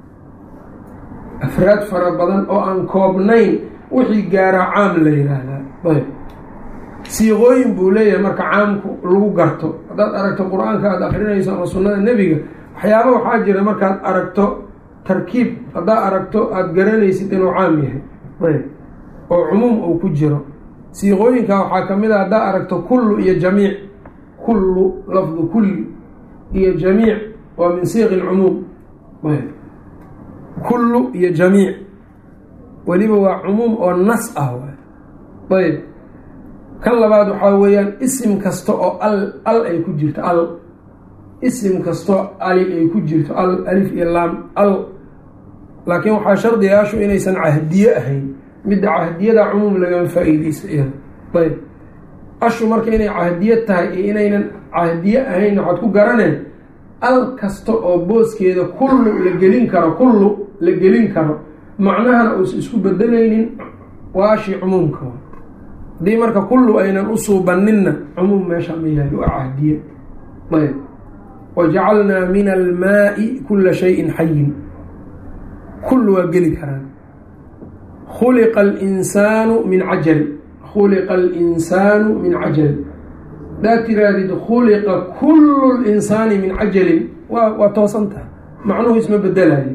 afraad fara badan oo aan koobnayn wixii gaaro caam la yidhaahdaa ayb siiqooyin buu leeyahay marka caamku lagu garto haddaad aragto qur-aanka aada akrinayso ama sunnada nebiga waxyaaba waxaa jira markaad aragto tarkiib haddaad aragto aada garanaysid inuu caam yahay ayb oo cumuum uu ku jiro siiqooyinka waxaa ka mid a haddaad aragto kullu iyo jamiic kullu lafdu kulli iyo jamiic waa min siiqi lcumuum ayb kullu iyo jamiic weliba waa cumuum oo nas ah waay ayb kan labaad waxaa weeyaan isim kasta oo al al ay ku jirto al isim kastoo ali ay ku jirto al alif iyo laam al laakiin waxaa shardigaashu inaysan cahdiye ahayn midda cahdiyada cumuum lagama faa-iideysa iyada ayb ashu marka inay cahdiye tahay iyo inaynan cahdiye ahayn waxaad ku garaneen al kasta oo booskeeda kullu la gelin karo kullu la gelin karo macnahana uusan isku bedelaynin waa ashii cumuumka haddii marka kullu aynan u suubaninna cumuum meesha ma yahay waa cahdiye ayb wajacalnaa min almaai kula shayin xayin kullu waa geli karaan khuliqa alinsaanu min cajal khuliqa alinsaanu min cajal hadaad tiraadid khuliqa kullu linsaani min cajalin waa waa toosan tahay macnuhu isma bedelayo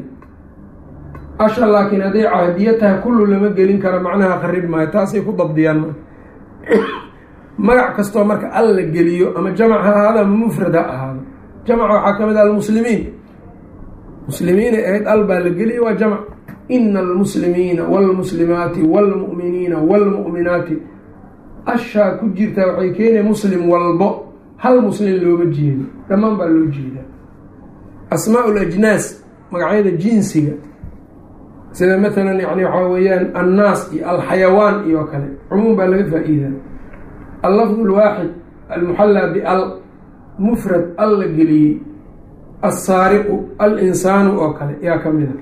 asha laakiin hadday cahdiyo tahay kullu lama gelin karo macnaha qarib maayo taasay ku dabdiyaan marka magac kastoo marka al la geliyo ama jamac ha ahaado ama mufrad ha ahaado jamaca waxaa ka mid ah almuslimiin muslimiinay ahayd al baa la geliya waa jamc ina almuslimiina wاlmuslimaati wاlmu'miniina wاlmu'minaati ashaa ku jirtaa waxay keenaya muslim walbo hal muslim looma jeedo dhammaan baa loo jeedaa asmaa lajnaas magacyada jinsiga sida matalan yani waxaa weeyaan annaas iyo alxayawaan iyo kale cumuum baa laga faa-iidaa allafd lwaaxid almuxallaa bial mufrad al la geliyey alsaariqu alinsaanu oo kale yaa ka mida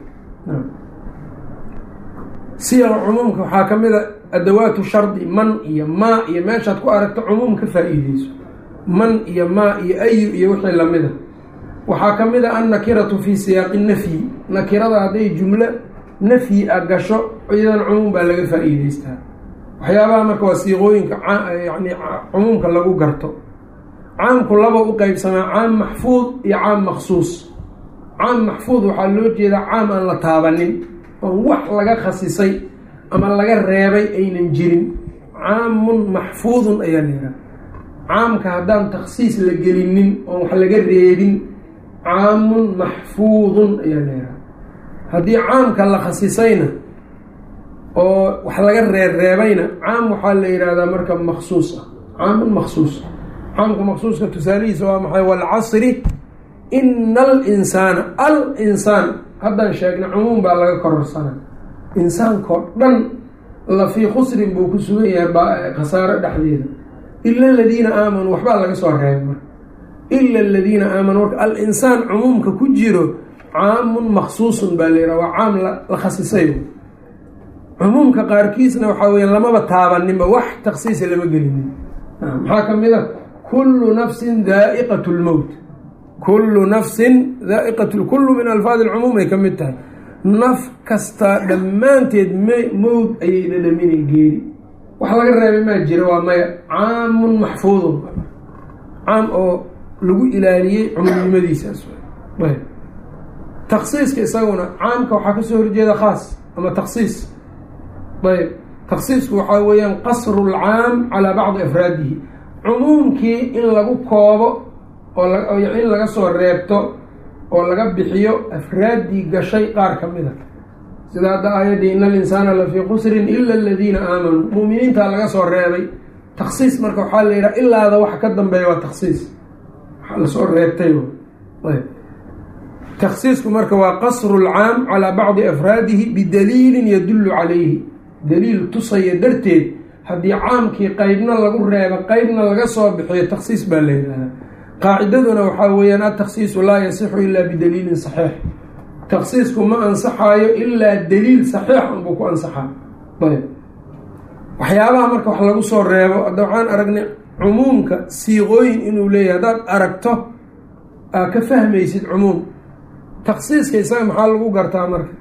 siyar cumuumka waxaa ka mid a adawaatu shardi man iyo maa iyo meeshaad ku aragto cumuum ka faa-iideyso man iyo maa iyo ayu iyo wixii lamida waxaa ka mid a annakiratu fii siyaaqi nafyi nakirada hadday jumlo nafyi a gasho iyadan cumuum baa laga faa-iideystaa waxyaabaha marka waa siiqooyinka yani cumuumka lagu garto caamku laba u qeybsamaa caam maxfuud iyo caam maksuus caam maxfuud waxaa loo jeedaa caam aan la taabanin oon wax laga khasisay ama laga reebay aynan jirin caamun maxfuudun ayaa layihaha caamka haddaan takhsiis la gelinin oon wax laga reebin caamun maxfuudun ayaa layihaha haddii caamka la khasisayna oo wax laga reerreebayna caam waxaa la yihahdaa marka maksuus ah caamun maksuus caamka maksuuska tusaalihiisa waa maxay walcasri ina alinsaana al insaan haddaan sheegna cumuum baa laga kororsana insaankao dhan la fii khusrin buu ku sugan yahay khasaaro dhexdeeda ila aladiina aamanuu waxbaa laga soo reebay marka ila aladiina aamanuu marka al-insaan cumuumka ku jiro caamun maksuusun baa layidhaha waa caam la khasisay cumuumka qaarkiisna waxaa weya lamaba taabaninba wax taksiisa lama gelinin maxaa ka mid a kullu nafsin daa'iqat lmowt kullu nafsin daaiqat kullu min alfaadi alcumuum ay ka mid tahay naf kastaa dhammaanteed m mowd ayay dhadhaminay geeri wax laga reebay maa jira waa maya caamun maxfuudun caam oo lagu ilaaliyey cumuumnimadiisaas taksiiska isaguna caamka waxaa kasoo horjeeda khaas ama taksiis ayb taksiisku waxaa weeyaan qasru lcaam calaa bacdi afraadihi cumuumkii in lagu koobo oo in laga soo reebto oo laga bixiyo afraaddii gashay qaar ka mid a sida hadda aayaddii ina alinsaana lafii qusrin ila aladiina aamanuu muuminiintaa laga soo reebay taksiis marka waxaa la yidhaha ilaada waxa ka dambeeya waa taksiis waxaa lasoo reebtay taksiisku marka waa qasru lcaam calaa bacdi afraadihi bidaliilin yadullu calayhi daliil tusaya darteed haddii caamkii qeybna lagu reebo qeybna laga soo bixiyo taksiis baa la yidhahdaa qaacidaduna waxaa weeyaan ataksiisu laa yasixu ilaa bidaliilin saxiix taksiisku ma ansaxaayo ilaa daliil saxiix unbuu ku ansaxaa ayb waxyaabaha marka wax lagu soo reebo hadda waxaan aragnay cumuumka siiqooyin inuu leeyahay haddaad aragto aa ka fahmaysid cumuum taksiiska isaga maxaa lagu gartaa marka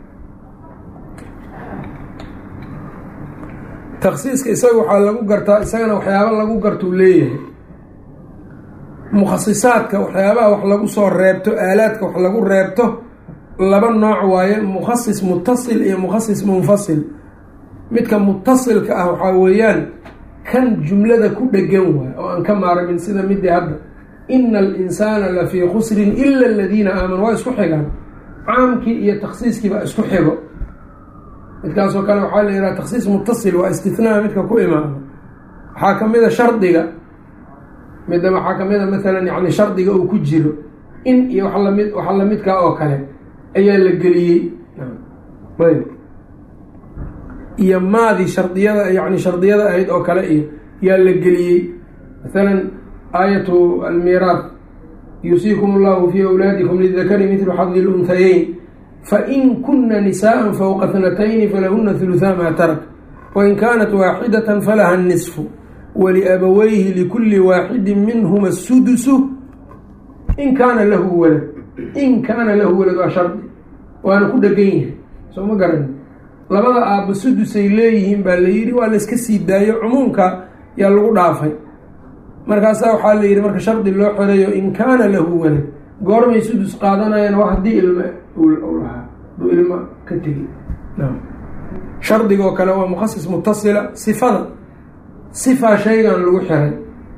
taksiiska isaga waxaa lagu gartaa isagana waxyaaba lagu gartuu leeyahay mukhasisaadka waxyaabaha wax lagu soo reebto aalaadka wax lagu reebto laba nooc waaye mukhasis mutasil iyo mukhasis munfasil midka mutasilka ah waxaa weeyaan kan jumlada ku dhegan waay oo aan ka maarmin sida midii hadda ina alinsaana lafii khusrin ila aladiina aamanuu waa isku xigaan caamkii iyo taksiiskii baa isku xigo midkaasoo kale waxaa la yidhaha taksiis mutasil waa istinaa midka ku imaada waxaa ka mid a shardiga midda waxaa ka mid a maalan yani shardiga uu ku jiro in iyo wa lamid waxa lamidkaa oo kale ayaa la geliyey ayb iyo maadii shardiyada yani shardiyada ahayd oo kale iyo yaa la geliyey maalan aayatu almiiraat yuusiikum allahu fii awlaadikum lidakari midlu xadi lunhayeyn fain kuna nisaءa fowqa thnatayni falahuna huluthaa maa tarak wain kaanat waaxidata falaha nisfu waliabaweyhi likuli waaxidi minhuma asudusu in kaana lahu walad in kaana lahu walad waa shardi waana ku dhegan yahay soo ma garan labada aabba sudusay leeyihiin baa la yidhi waa layska sii daayo cumuumka yaa lagu dhaafay markaasaa waxaa la yidhi marka shardi loo xoreeyo in kaana lahu walad goormay sudus qaadanayaan waa haddii ilma lahaa aduu ilma ka tegi shardigoo kale waa mukhasis mutasila sifada sifaa shaygan lagu xiray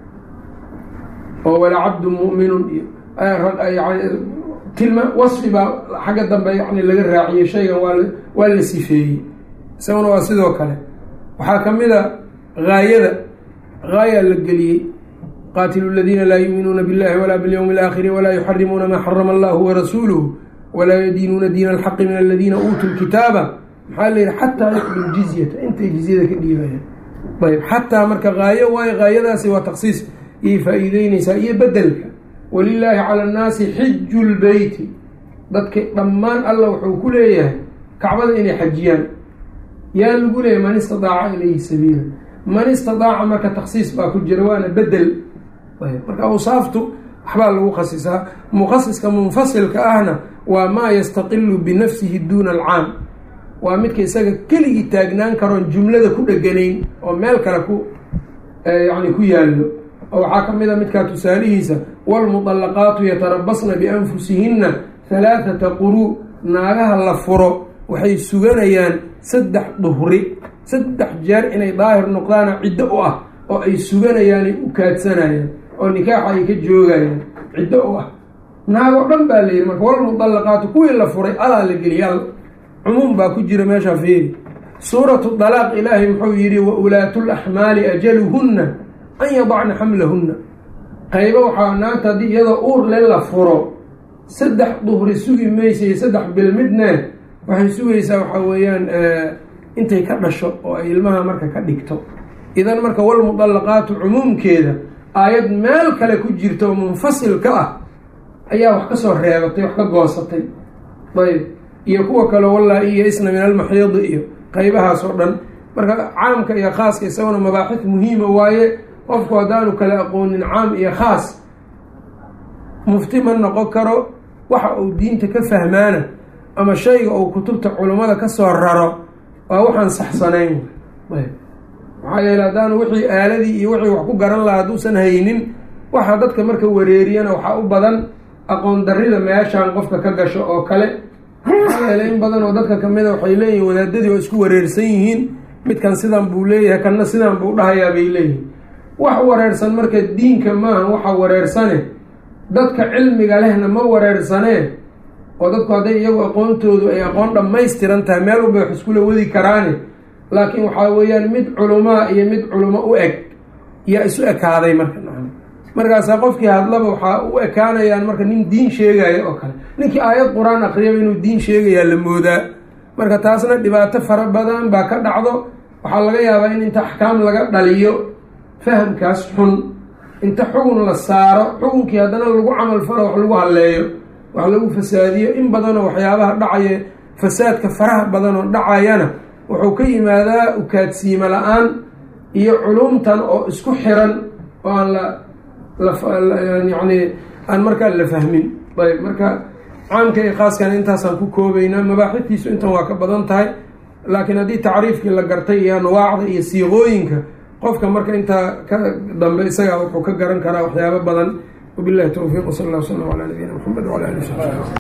oo wala cabdu mu'minun iyo tilma wasfi baa xagga dambe yani laga raaciyey shaygan waa waa la sifeeyey isaguna waa sidoo kale waxaa ka mid a gaayada gaayaa la geliyey qaatilu ladiina laa yuuminuuna biاllahi walaa biاlyowmi اlaakhiri walaa yuxarimuuna maa xarama allahu warasuuluhu walaa yadiinuuna diina alxaqi min aladiina uutuu lkitaaba maxaa la yihi xataa yuxdu jizyata intay jizyada ka dhiibayaan ayb xataa marka gaayo waayo gaayadaasi waa taksiis iyay faa-iideyneysaa iyo bedelka walilaahi cala annaasi xiju lbeyti dadka dhammaan alla wuxuu ku leeyahay kacbada inay xajiyaan yaa lagu leeyahay man istadaaca ilayhi sabiila man istadaaca marka taksiis baa ku jira waana bedel marka awsaaftu waxbaa lagu khasisaa mukhasiska munfasilka ahna waa maa yastaqilu binafsihi duuna alcaam waa midka isaga keligii taagnaan karoon jumlada ku dheganayn oo meel kale ku yani ku yaallo oo waxaa ka mid a midkaa tusaalihiisa waalmudallaqaatu yatarabasna bianfusihinna halaathata quruu naagaha la furo waxay suganayaan saddex duhri saddex jeer inay daahir noqdaana ciddo u ah oo ay suganayaanay u kaadsanayaan oo nikaaxa ay ka joogayaan ciddo u ah naagoo dhan baa la yidhi marka walmudallaqaatu kuwii la furay alaa la geliyal cumuum baa ku jira meeshaa fiiri suuratu dalaaq ilaahay muxuu yidhi wa ulaatu laxmaali ajaluhunna an yadacna xamlahunna qaybo waxaa naagta haddii iyadoo uur le la furo saddex duhri sugi maysay saddex bil midne waxay sugaysaa waxaa weeyaan intay ka dhasho oo ay ilmaha marka ka dhigto idan marka walmudallaqaatu cumuumkeeda aayad meel kale ku jirta oo munfasil ka ah ayaa wax kasoo reebatay wax ka goosatay ayb iyo kuwa kale wallaa iyo isna min almaxiidi iyo qeybahaas oo dhan marka caamka iyo khaaska isaguna mabaaxid muhiima waaye qofku haddaanu kala aqoonin caam iyo khaas mufti ma noqon karo waxa uu diinta ka fahmaana ama shayga uu kutubta culummada kasoo raro waa waxaan saxsanayn ayb maxaa yeele haddaanu wixii aaladii iyo wixii wax ku garan lahaa hadduusan haynin waxa dadka marka wareeriyana waxaa u badan aqoon darrida meeshaan qofka ka gasho oo kale maxaa yeele in badan oo dadka kamida waxay leeyihin wadaadadii oo isku wareersan yihiin midkan sidan buu leeyahay kanna sidan buu dhahayaa bay leeyihin wax wareersan marka diinka maaha waxa wareersane dadka cilmiga lehna ma wareersanee oo dadku hadday iyagu aqoontoodu ay aqoon dhammaystiran tahay meel walba wax iskula wadi karaane laakiin waxaa weeyaan mid culumaa iyo mid culamo u eg yaa isu ekaaday marka markaasaa qofkii hadlaba waxaa u ekaanayaan marka nin diin sheegaya oo kale ninkii aayad qur-aan akriyaba inuu diin sheegayaa la moodaa marka taasna dhibaato fara badan baa ka dhacdo waxaa laga yaabaa in inta axkaam laga dhaliyo fahamkaas xun inta xugun la saaro xukunkii haddana lagu camal falo wax lagu halleeyo wax lagu fasaadiyo in badanoo waxyaabaha dhacaya fasaadka faraha badan oo dhacayana wuxuu ka yimaadaa ukaadsiimo la-aan iyo culumtan oo isku xiran oo aan la yani aan markaa la fahmin ayb marka caamka iyo khaaskana intaasaan ku koobaynaa mabaaxidtiisu intan waa ka badan tahay laakiin haddii tacriifkii la gartay iyo anwaacda iyo siiqooyinka qofka marka intaa ka dambe isagaa wuxuu ka garan karaa waxyaabo badan wabilahi towfiiq wsal allah wslam calaa nabiyina mxamed wala ali